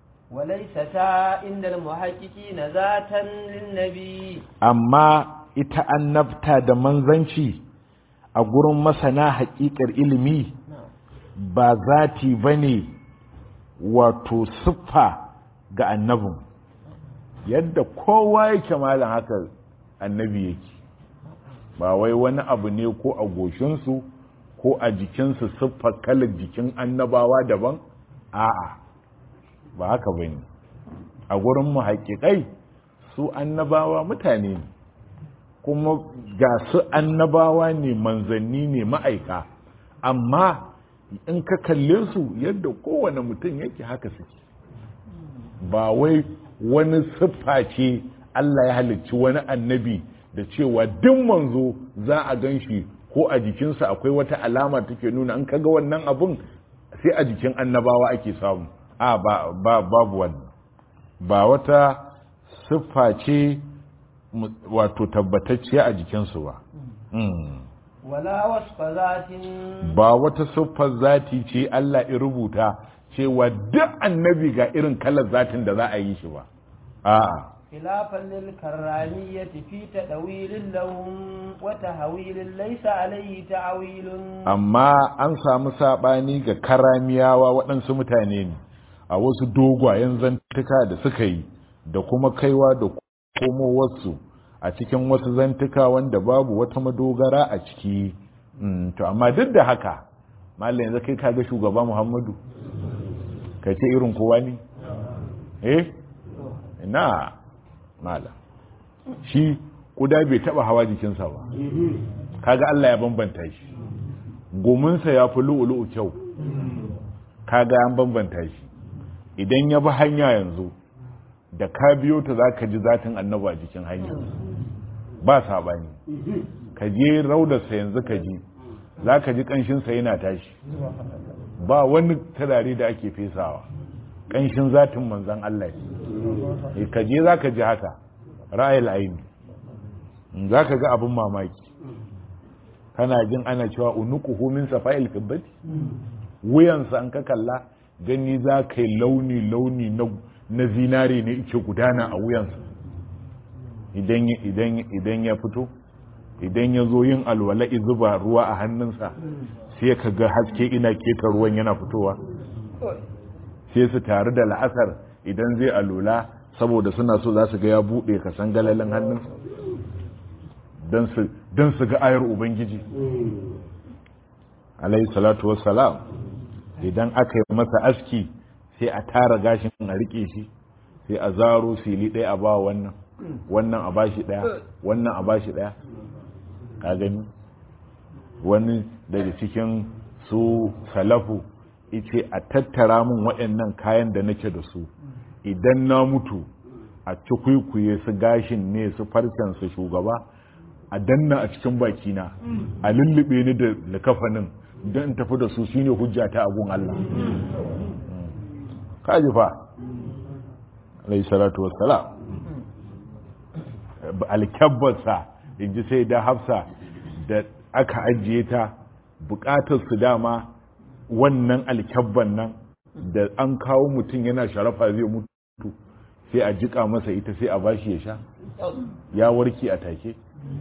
وليستا عند المحققين ذاتا للنبي amma ita annabta da manzanci a gurin masana haƙiƙar ilimi ba zati ba ne wato siffa ga annabin yadda kowa yake malam haka annabi yake ba wai wani abu ne ko a goshinsu ko a jikinsu siffar kalar jikin annabawa daban a'a ba haka ba ne a gurin mu haƙiƙai su annabawa mutane ne kuma ga su annabawa ne manzanni ne ma'aika amma in ka kalle su yadda kowane mutum yake haka suke ba wai wani siffa ce Allah ya halicci wani annabi da cewa duk manzo za a gan shi ko a jikinsa akwai wata alama take nuna an kaga wannan abun sai a jikin annabawa ake samu a ba, ba babu wannan ba wata siffa ce mu- wato tabbatacciya a jikinsu ba Mm. ولا وصف ذات ba wata siffar zati ce Allah ya rubuta cewa duk annabi ga irin kalar zatin da za a yi shi ba a'a خلافا للكرامية في تأويل لهم وتهويل ليس عليه تعويل amma an samu sabani ga karamiyawa waɗansu mutane ne a wasu dogwayen zantuka da suka yi da kuma kaiwa da komowarsu a cikin wasu zantuka wanda babu wata madogara a ciki Mm, to amma duk da haka malam yanzu kai kaga shugaba muhammadu ka ce irin kowa ne eh na malam shi kuda bai taba hawa jikinsa ba kaga Allah ya bambanta shi gominsa ya fi lu'ulu'u kyau kaga an bambanta shi idan ya bi hanya yanzu da ka biyo ta za ka ji zatin annaba a jikin hanya ba saɓani ka je raudarsa yanzu ka ji za ka ji ƙanshinsa yana tashi ba wani turare da ake fesawa ƙanshin zatin manzan Allah ne ka je za ka ji haka ra'ayil aini za ka ga abin mamaki kana jin ana cewa unuku min safa'il fiddati wuyansa an ka kalla gani za ka yi launi-launi na zinare ne ike gudana a wuyansa idan ya fito idan ya zo yin alwala zuba ruwa a hannunsa sai ka ga haske ina keta ruwan yana fitowa sai su tare da la'asar idan zai alula saboda suna so za su ga ya buɗe ka san galalin hannunsa don su ga ayar ubangiji alayhi salatu wassalam idan aka yi masa aski sai a tara gashin a rike shi sai a zaro fili ɗaya a ba wannan wannan a bashi ɗaya wannan a bashi ɗaya ka gani wani daga cikin su salafu ice a tattara min waɗannan kayan da nake da su idan na mutu a cikwikwiye su gashin ne su farcen su shugaba a danna a cikin bakina a lullube ni da likafanin don in tafi da su shine hujja ta abun Allah kaji fa alayhi salatu wassalam alkabbarsa in ji sai da hafsa da aka ajiye ta bukatar su dama wannan alkyabban nan da an kawo mutum yana sharafa zai mutu sai a jika masa ita sai a bashi ya sha ya warke a take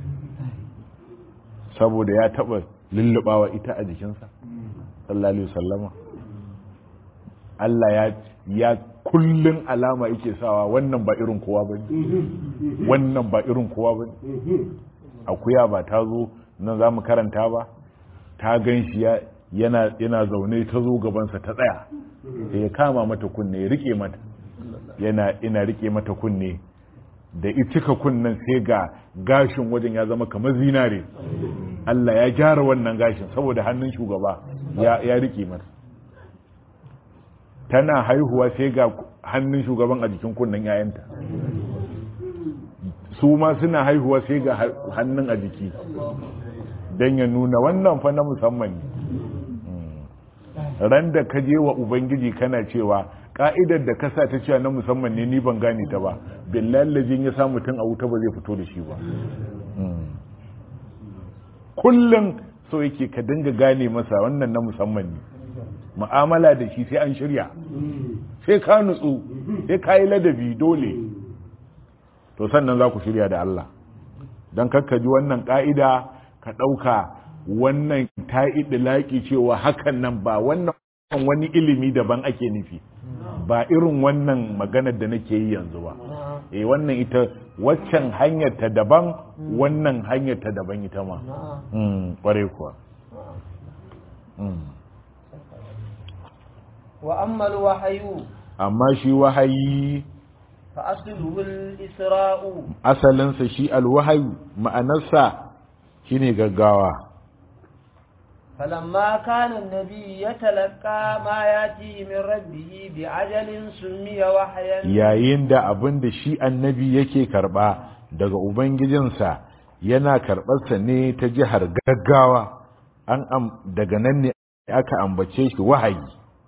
saboda ya taba lullubawa ita a jikinsa sallallahu alaihi wasallama Allah ya ya kullun alama yake sawa wannan ba irin kowa bane wannan ba irin kowa bane akuya ba ta zo nan za mu karanta ba ta gan shi yana yana zaune ta zo gabansa ta tsaya sai ya kama mata kunne ya rike mata yana ina rike mata kunne da cika kunnen sai ga gashin wajen ya zama kamar zinare Allah ya gyara wannan gashin saboda hannun shugaba ya rike mata tana haihuwa sai ga hannun shugaban a jikin kunnen yayanta su ma suna haihuwa sai ga hannun a jiki don ya nuna wannan fa na musamman ne ran da ka je wa ubangiji kana cewa ka'idar da kasa ta cewa na musamman ne ni ban gane ta ba billahi ya sa mutum a wuta ba zai fito da shi ba kullum so yake ka dinga gane masa wannan na musamman ne mu'amala da shi sai an shirya sai ka nutsu sai ka yi ladabi dole to sannan za ku shirya da Allah don kakka ji wannan ka'ida ka ɗauka wannan ta laƙi cewa hakan nan ba wannan wani ilimi daban ake nufi ba irin wannan maganar da nake yi yanzu ba eh wannan ita waccan hanyar ta daban wannan hanyar ta daban ita ma kware kuwa wa ammal wahayu amma shi wahayi fa asluhu al-isra'u asalinsa shi alwahayu ma'anarsa shine gaggawa فلما كان النبي يتلقى ما ياتي من ربه بعجل سمي وحيا yayin da abin da shi annabi yake karba daga ubangijinsa yana karɓarsa ne ta jihar gaggawa an am daga nan ne aka ambace shi wahayi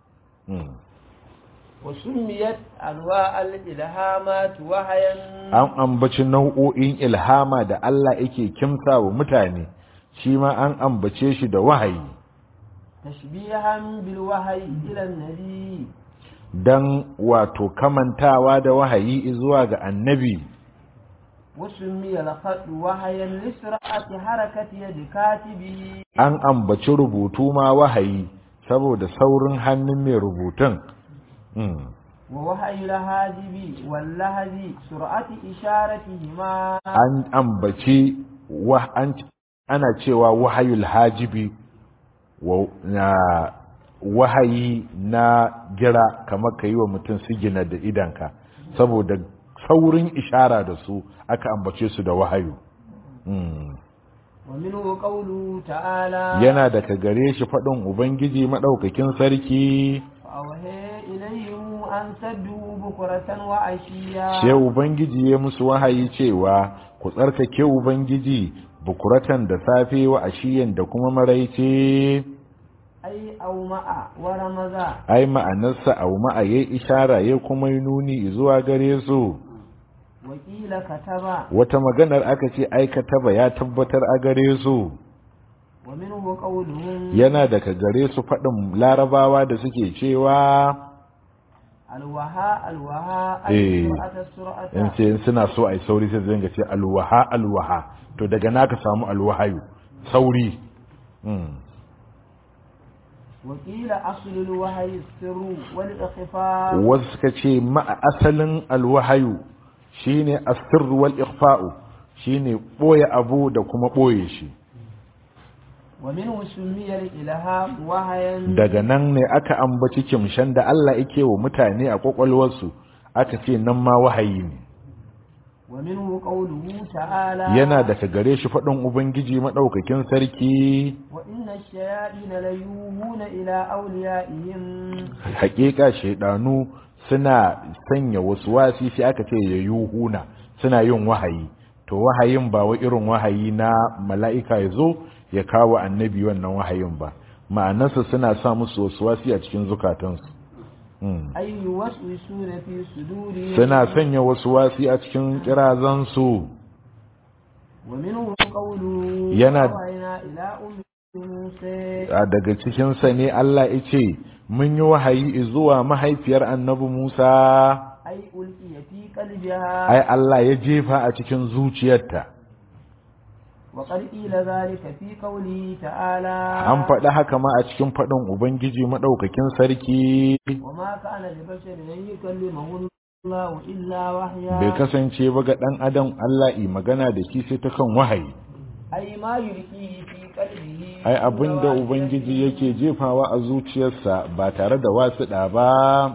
وسميت أنواع الإلهامات وحيا an ambaci nau'o'in ilhama da Allah yake kimsa wa mutane shi ma an ambace shi da wahayi تشبيها بالوحي إلى النبي dan wato kamantawa da wahayi zuwa ga annabi وسمي الخط وحيا لسرعة حركة يد كاتبه an ambaci rubutu ma wahayi saboda saurin hannun mai rubutun Mm. ووحي الهاجب واللهج سرعة إشارتهما an ambaci wa an ana cewa wahayul hajibi wa na wahayi na gira kamar ka yi wa mutum sigina da idanka saboda saurin ishara da su aka ambace su da wahayu Mm. ومنه قوله تعالى yana daga gare shi faɗin ubangiji maɗaukakin sarki فأوهي إليهم أن سدوا بكرة وعشيا sai ubangiji ya musu wahayi cewa ku tsarkake ubangiji bukuratan da safe wa ashiyan da kuma maraice أي أو مع ورمزا ai ma'anarsa au ma'a yayi ishara ya kuma yi nuni zuwa gare su وقيل كتب wata maganar aka ce aikata ya tabbatar a gare su ومنه قولهم yana daga gare su faɗin larabawa da suke cewa الوهاء الوهاء إيه. أي سرعة السرعة in ce in suna so a yi sauri sai zai ce alwaha alwaha to daga naka samu alwahayu sauri Mm. وقيل أصل الوهي السر والإخفاء wasu suka ce ma'a asalin alwahayu shine asir wal ikhfa'u shine boye abu da kuma boye shi ومنه سمي الإلهام وهيا daga nan ne aka ambaci kimshan da Allah yake wa mutane a kwakwalwarsu aka ce nan ma wahayi ne ومنه قوله تعالى yana daga gare shi faɗin ubangiji maɗaukakin sarki وإن الشياطين ليوهون إلى أوليائهم haƙiƙa shaidanu suna sanya wasu wasi sai aka ce ya yuhuna suna yin wahayi to wahayin ba wa irin wahayi na mala'ika ya zo ya kawo annabi wannan wahayin ba ma'anarsa suna sa musu wasu wasi a cikin zukatansu Mm. أي يوسوسون في صدورهم suna sanya wasu wasi a cikin kirazansu ومنه قوله ينا- وأوحينا إلى أم موسى a daga cikinsa ne Allah ya ce mun yi wahayi zuwa mahaifiyar annabi Musa أي ألقي في قلبها ai Allah ya jefa a cikin zuciyarta وقد قيل ذلك في قوله تعالى an faɗi haka ma a cikin faɗin Ubangiji maɗaukakin sarki وما كان لبشر أن يكلمه الله إلا وحيا bai kasance ba ga ɗan adam Allah yi magana da shi sai ta kan wahayi أي ما يلقيه في قلبه ai abinda Ubangiji yake jefawa a zuciyarsa ba tare da wasuɗa ba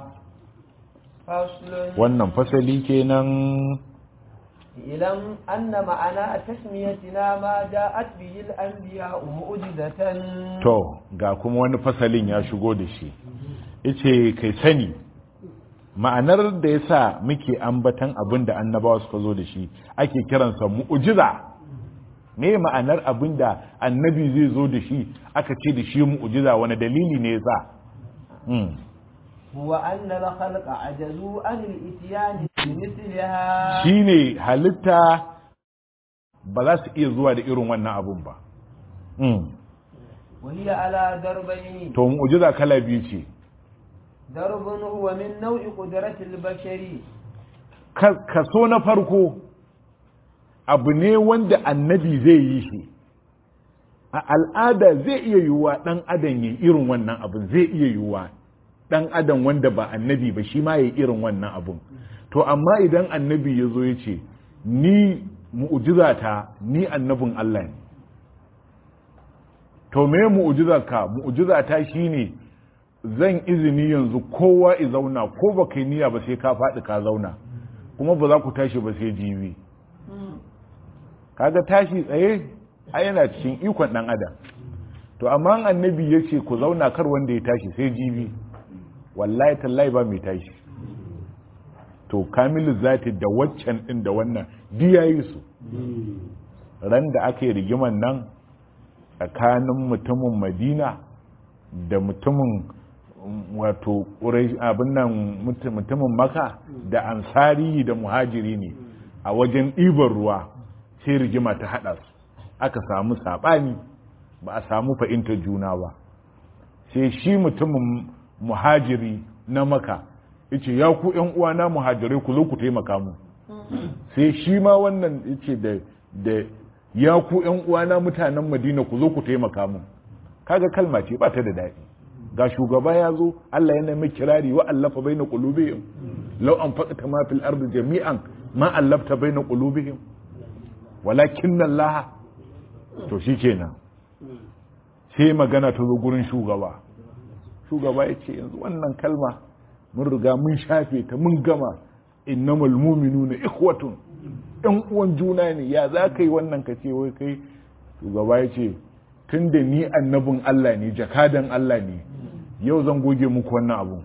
فصل wannan fasali kenan اعلم أن معنى تسميتنا ما جاءت به الأنبياء معجزة to ga kuma wani fasalin ya shigo da shi ice kai sani ma'anar da ya sa muke ambatan abin da annabawa suka zo da shi ake kiransa mu'ujiza me ma'anar abin da annabi zai zo da shi aka ce da shi mu'ujiza wani dalili ne ya sa Hmm. هو أن الخلق عجزوا عن الإتيان بمثلها shine halitta ba za su iya zuwa da irin wannan abun ba Hmm. وهي على دربين to mu'ujiza kala biyu ce درب هو من نوع قدرة البشر Ka- kaso na farko abu ne wanda annabi zai yi shi a al'ada zai iya yiwuwa ɗan adam ya irin wannan abun zai iya yiwuwa ɗan adam wanda ba annabi ba shi ma ya irin wannan abun to amma idan annabi ya zo ya ce ni mu'ujizata ni annabin Allah ne to me mu'ujizarka mu'ujizata shine zan izini yanzu kowa i zauna ko ba kai niyya ba sai ka faɗi ka zauna kuma ba za ku tashi ba sai jibi kaga tashi tsaye a yana cikin ikon ɗan adam to amma annabi ya ce ku zauna kar wanda ya tashi sai jibi wallahi tallahi ba mai tashi to kamilu zati da waccan ɗin da wannan biya yi su ran da aka yi rigiman nan tsakanin mutumin madina da mutumin mm, wato ƙurai- abin nan mutu- mutumin maka da ansari da muhajiri ne a wajen ɗiban ruwa sai rigima ta haɗa su aka samu saɓani ba a samu fahimtar juna ba sai shi mutumin muhajiri na maka yace ya ku ƴan uwana muhajirai ku zo ku taimaka mu sai shi ma wannan yace da da ya ku ƴan uwana mutanen Madina ku zo ku taimaka mu kaga kalma ce ba ta da daɗi ga shugaba ya zo Allah yana mai kirari wa allafa baina qulubihim law anfaqta ma fil ardi jami'an ma allafta baina qulubihim walakin Allah to shikenan sai magana ta zo gurin shugaba shugaba ya ce yanzu wannan kalma mun riga mun shafe ta mun gama innamal mu'minuna ikhwatun ɗan uwan juna ne ya za ka yi wannan ka ce wai kai shugaba ya ce tun da ni annabin Allah ne jakadan Allah ne yau zan goge muku wannan abun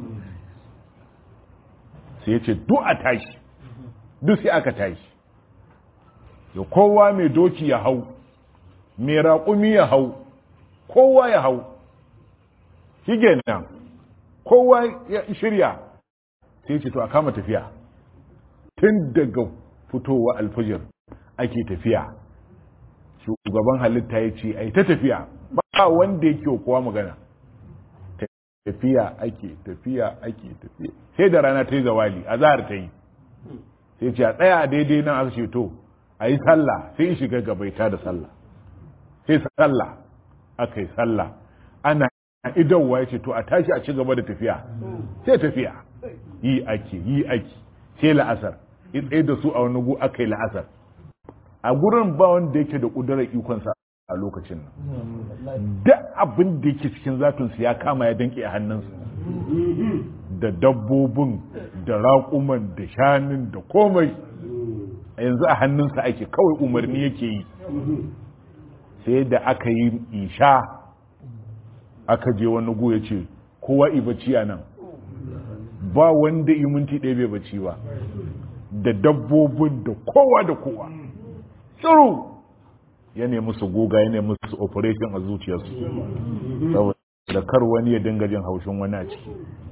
sai ya ce duk a tashi duk sai aka tashi da kowa mai doki ya hau mai raƙumi ya hau kowa ya hau shi nan kowa ya shirya sai ce to a kama tafiya tun daga fitowa alfajir ake tafiya shugaban halitta ya ce ai ta tafiya ba wanda yake kowa magana tafiya ake tafiya ake tafiya sai da rana ta yi zawali a zahar ta yi sai ce a tsaya daidai nan aka ce to a yi sallah sai shiga gabaita da sallah sai sallah aka yi sallah ana idanwa ya ce to a tashi a ci gaba da tafiya sai tafiya yi ake yi ake sai la'asar tsaye da su a wani gu aka yi la'asar a gurin ba wanda yake da ƙudurar ikonsa a lokacin nan da abin da yake cikin zatunsu ya kama ya danke a hannunsa da dabbobin da raƙuman da shanun da komai a yanzu a hannunsa ake kawai umarni yake yi sai da aka yi isha aka je wani gu ya ce kowa ibaci a nan ba wanda yi minti ɗaya bai bacci ba da dabbobin da kowa da kowa tsoro ya nemi su goga ya nemi su operation a zuciyarsu saboda kar wani ya dinga jin haushin wani a ciki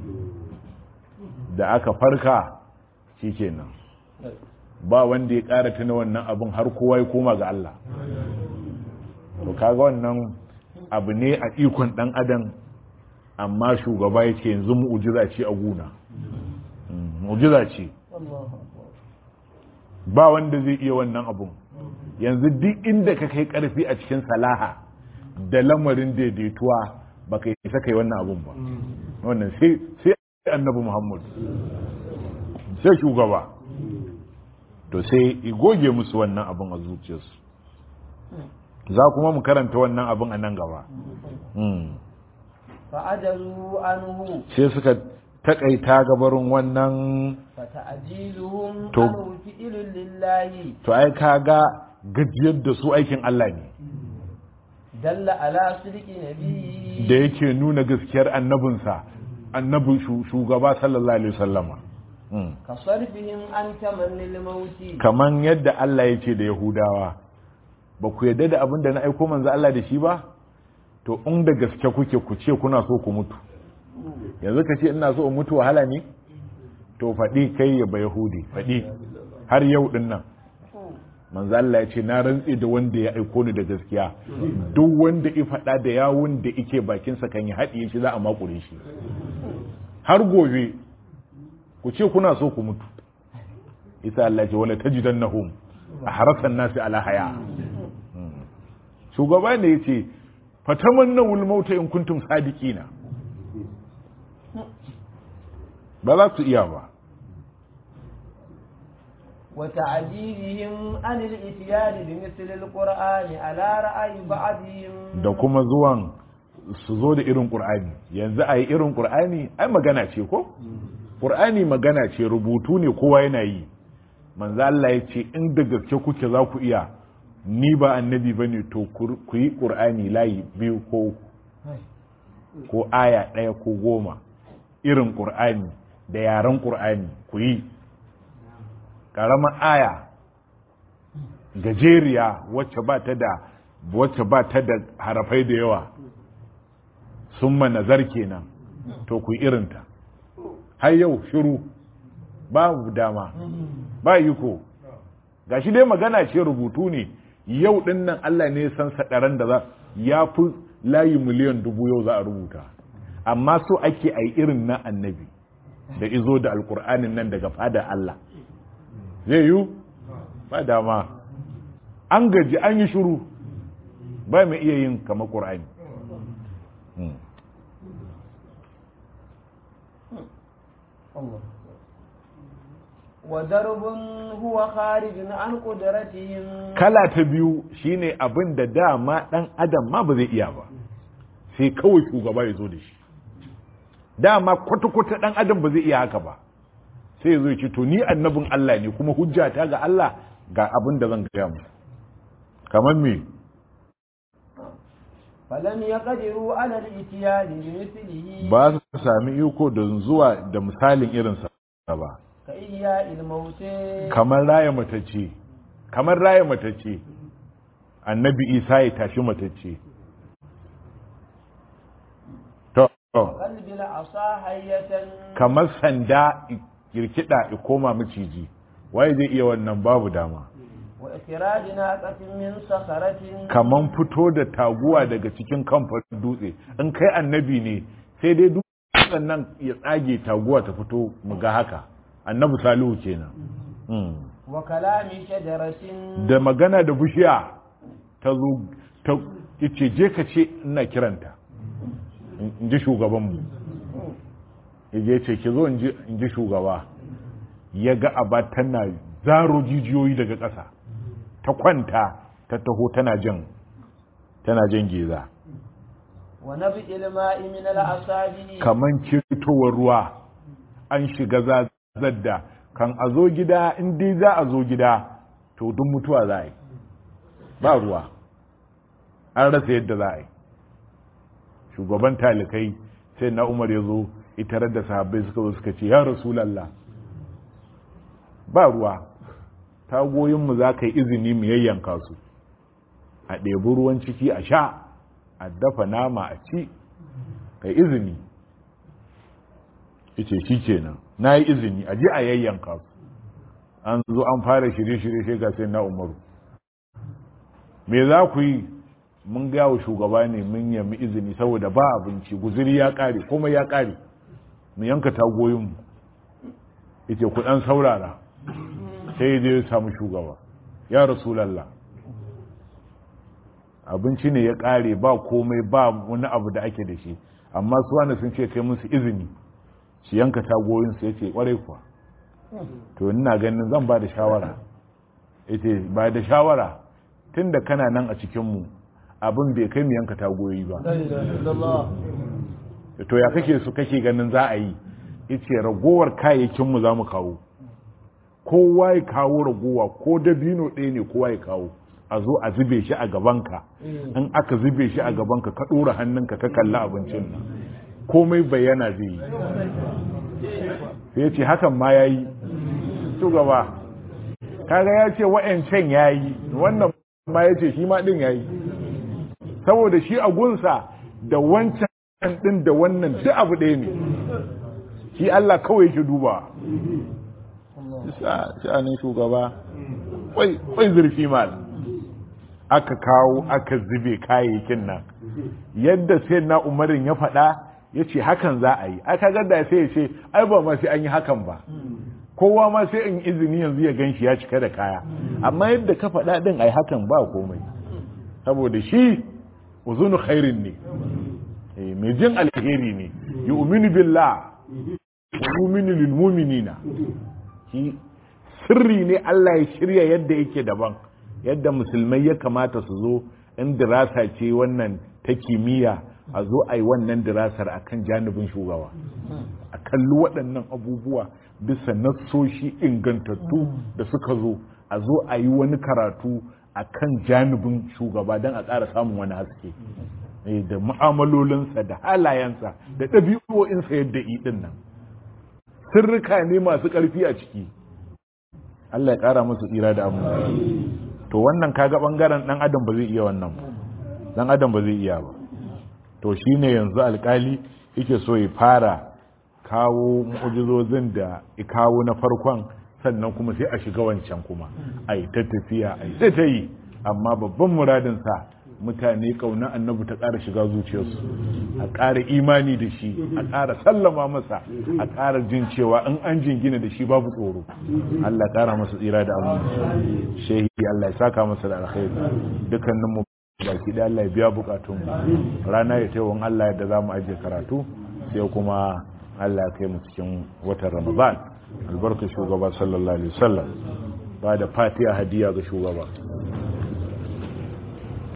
da aka farka shi kenan ba wanda ya ƙara tuna wannan abin har kowa ya koma ga Allah to kaga wannan abu ne a ikon ɗan adam amma shugaba ya ce yanzu mu'ujiza ce a guna mu'ujiza ce ba wanda zai iya wannan abun yanzu duk inda ka kai karfi a cikin salaha da lamarin daidaituwa ba ka isa kai wannan abun ba wannan sai annabi muhammad sai shugaba to sai goge musu wannan abun a zuciyarsu za kuma mu karanta wannan abun a nan gaba fa'ajazu anhu sai suka takaita gabarin wannan fata'jiluhum To- anhu fi'lun lillahi to ai kaga gajiyar da su aikin Allah ne dalla ala sidqi nabiyyi da yake nuna gaskiyar annabinsa annabin shu- shugaba sallallahu alaihi wasallama Mm. ka sarfihim an tamannil mauti kaman yadda Allah ya ce da Yahudawa ba ku yadda da abin da na aiko manzo Allah da shi ba to in da gaske kuke ku ce kuna so ku mutu yanzu ka ce ina so in mutu wahala ne to faɗi kai ya ba Yahudi faɗi har yau din nan manzo Allah ya ce na rantse da wanda ya aiko ni da gaskiya duk wanda ya faɗa da yawun da yake bakinsa kan ya haɗiye shi za a makure shi har gobe ku ce kuna so ku mutu isa Allah ya ce wala tajidannahum ahrasan nasi ala haya shugaba ne yace fatamannawul mauta in kuntum sadiqina ba za su iya ba وتعجيلهم عن الاتيان بمثل القرآن على رأي بعضهم da kuma zuwan su zo da irin qur'ani yanzu a yi irin qur'ani ai magana ce ko qur'ani magana ce rubutu ne kowa yana yi manzo Allah ya ce in da gaske kuke za ku iya ni ba annabi bane to ku ku yi qur'ani layi biyu ko uku ko aya ɗaya ko goma irin qur'ani da yaren qur'ani ku yi ƙaramar aya gajeriya wacce ba ta da wacce ba ta da harafai da yawa sun nazar kenan to ku yi irinta har yau shiru babu dama ba iko gashi dai magana ce rubutu ne yau din nan Allah ne ya san sadaran da za ya fi layi miliyan dubu yau za a rubuta amma so ake a yi irin na annabi da izo da alkur'anin nan daga fadar Allah zai yi ba dama an gaji an yi shuru ba mai iya yin kama ƙur'ani الله وضرب هو خارج عن قدرتهم kala ta biyu shine abin da dama dan adam ma ba zai iya ba sai kawai shugaba ya zo da shi dama kwata-kwata dan adam ba zai iya haka ba sai ya zo ya ce to ni annabin Allah ne kuma hujjata ga Allah ga abin da zan gaya mu kamar me فلم يقدروا على الاتيان بمثله ba su sami iko da zuwa da misalin irinsa ba كإحياء الموت kamar raya matacce kamar raya matacce annabi isa ya tashi matacce to قلب العصا حية kamar sanda kirkida ya koma maciji waye zai iya wannan babu dama وإخراج ناقة من صخرة kaman fito da taguwa daga cikin kamfan dutse in kai annabi ne sai dai dutsen nan ya tsage taguwa ta fito mu ga haka annabi salihu kenan Mm. وكلام شجرة da magana da bishiya ta zo ta ce je ka ce ina kiranta in ji shugabanmu ya ce ki zo in ji- in ji shugaba ya ga aba tana zaro jijiyoyi daga ƙasa ta kwanta ta taho tana jan tana jan geza ونبئ الماء من الأصابع kaman kirtowar ruwa an shiga zazar da kan a zo gida in dai za a zo gida to duk mutuwa za a yi ba ruwa an rasa yadda za a yi shugaban talikai sai na umar ya zo itarar da sahabbai suka zo suka ce ya rasulallah ba ruwa tagoyinmu za ka yi izini mu yayyanka su a ɗebi ruwan ciki a sha a dafa nama a ci kai izini yace shi kenan na yi izini a ji a yayyanka su an zo an fara shirye-shirye sai ga sai na umaru me za ku yi mun gaya wa shugaba ne mun yami izini saboda ba abinci guziri ya kare kuma ya kare mu yanka tagoyinmu yace ku dan saurara sai ya je ya samu shugaba ya rasulallah abinci ne ya kare ba komai ba wani abu da ake da shi amma su wanda sun ce kai musu izini su yanka tagoyinsu ya ce kwarai kuwa to ina ganin zan ba da shawara ya ce ba da shawara tun da kana nan a cikinmu abin bai kai mu yanka tagoyi ba to ya kake su kake ganin za a yi ya ce ragowar kayayyakinmu za mu kawo kowa ya kawo ragowa ko dabino ɗaya ne kowa ya kawo a zo a zube shi a gabanka in aka zube shi a gabanka ka ɗora hannunka ka kalli abincin nan komai bayyana zai yi sai ya ce hakan ma ya yi shugaba kaga ya ce wa'yancan ya yi wannan ma ya ce shi ma ɗin ya yi saboda shi a gunsa da wancan ɗin da wannan duk abu ɗaya ne shi Allah kawai shi duba sha'anin shugaba kwai zurfi mal aka kawo aka zube kayayyakin nan yadda sai na umarin ya faɗa ya ce hakan za a yi aka gada sai ya ce ai ba ma sai an yi hakan ba kowa ma sai in izini yanzu ya gan shi ya cika da kaya amma yadda ka faɗa ɗin ai hakan ba komai saboda shi uzunu khairin ne mai jin alheri ne yu'minu billah wa yu'minu lil mu'minina shi sirri ne Allah ya shirya yadda yake daban yadda musulmai ya kamata su zo in dirasa ce wannan ta kimiyya a zo a yi wannan dirasar a kan janibin shugaba a kalli waɗannan abubuwa bisa nassoshi ingantattu da suka zo a zo a yi wani karatu a kan janibin shugaba don a ƙara samun wani haske da mu'amalolinsa da halayensa da ɗabi'o'insa yadda ɗin nan sirrika ne masu ƙarfi a ciki Allah ya ƙara musu tsira da abu to wannan kaga ɓangaren ɗan adam ba zai iya wannan ba ɗan adam ba zai iya ba to shine yanzu alkali yake so ya fara kawo mu'ujizozin da ya kawo na farkon sannan kuma sai a shiga wancan kuma a yi ta tafiya a yi ta ta yi amma babban muradinsa mutane kauna annabi ta ƙara shiga zuciyarsu a ƙara imani da shi a ƙara sallama masa a ƙara jin cewa in an jingina da shi babu tsoro Allah ƙara masa tsira da abu shehi Allah ya saka masa da alkhairi dukkanin mu baki da Allah ya biya bukatun rana ya taiwon Allah yadda za mu ajiye karatu sai kuma Allah ya kai mu cikin watan Ramadan albarkar shugaba sallallahu alaihi wasallam ba da fatiha hadiya ga shugaba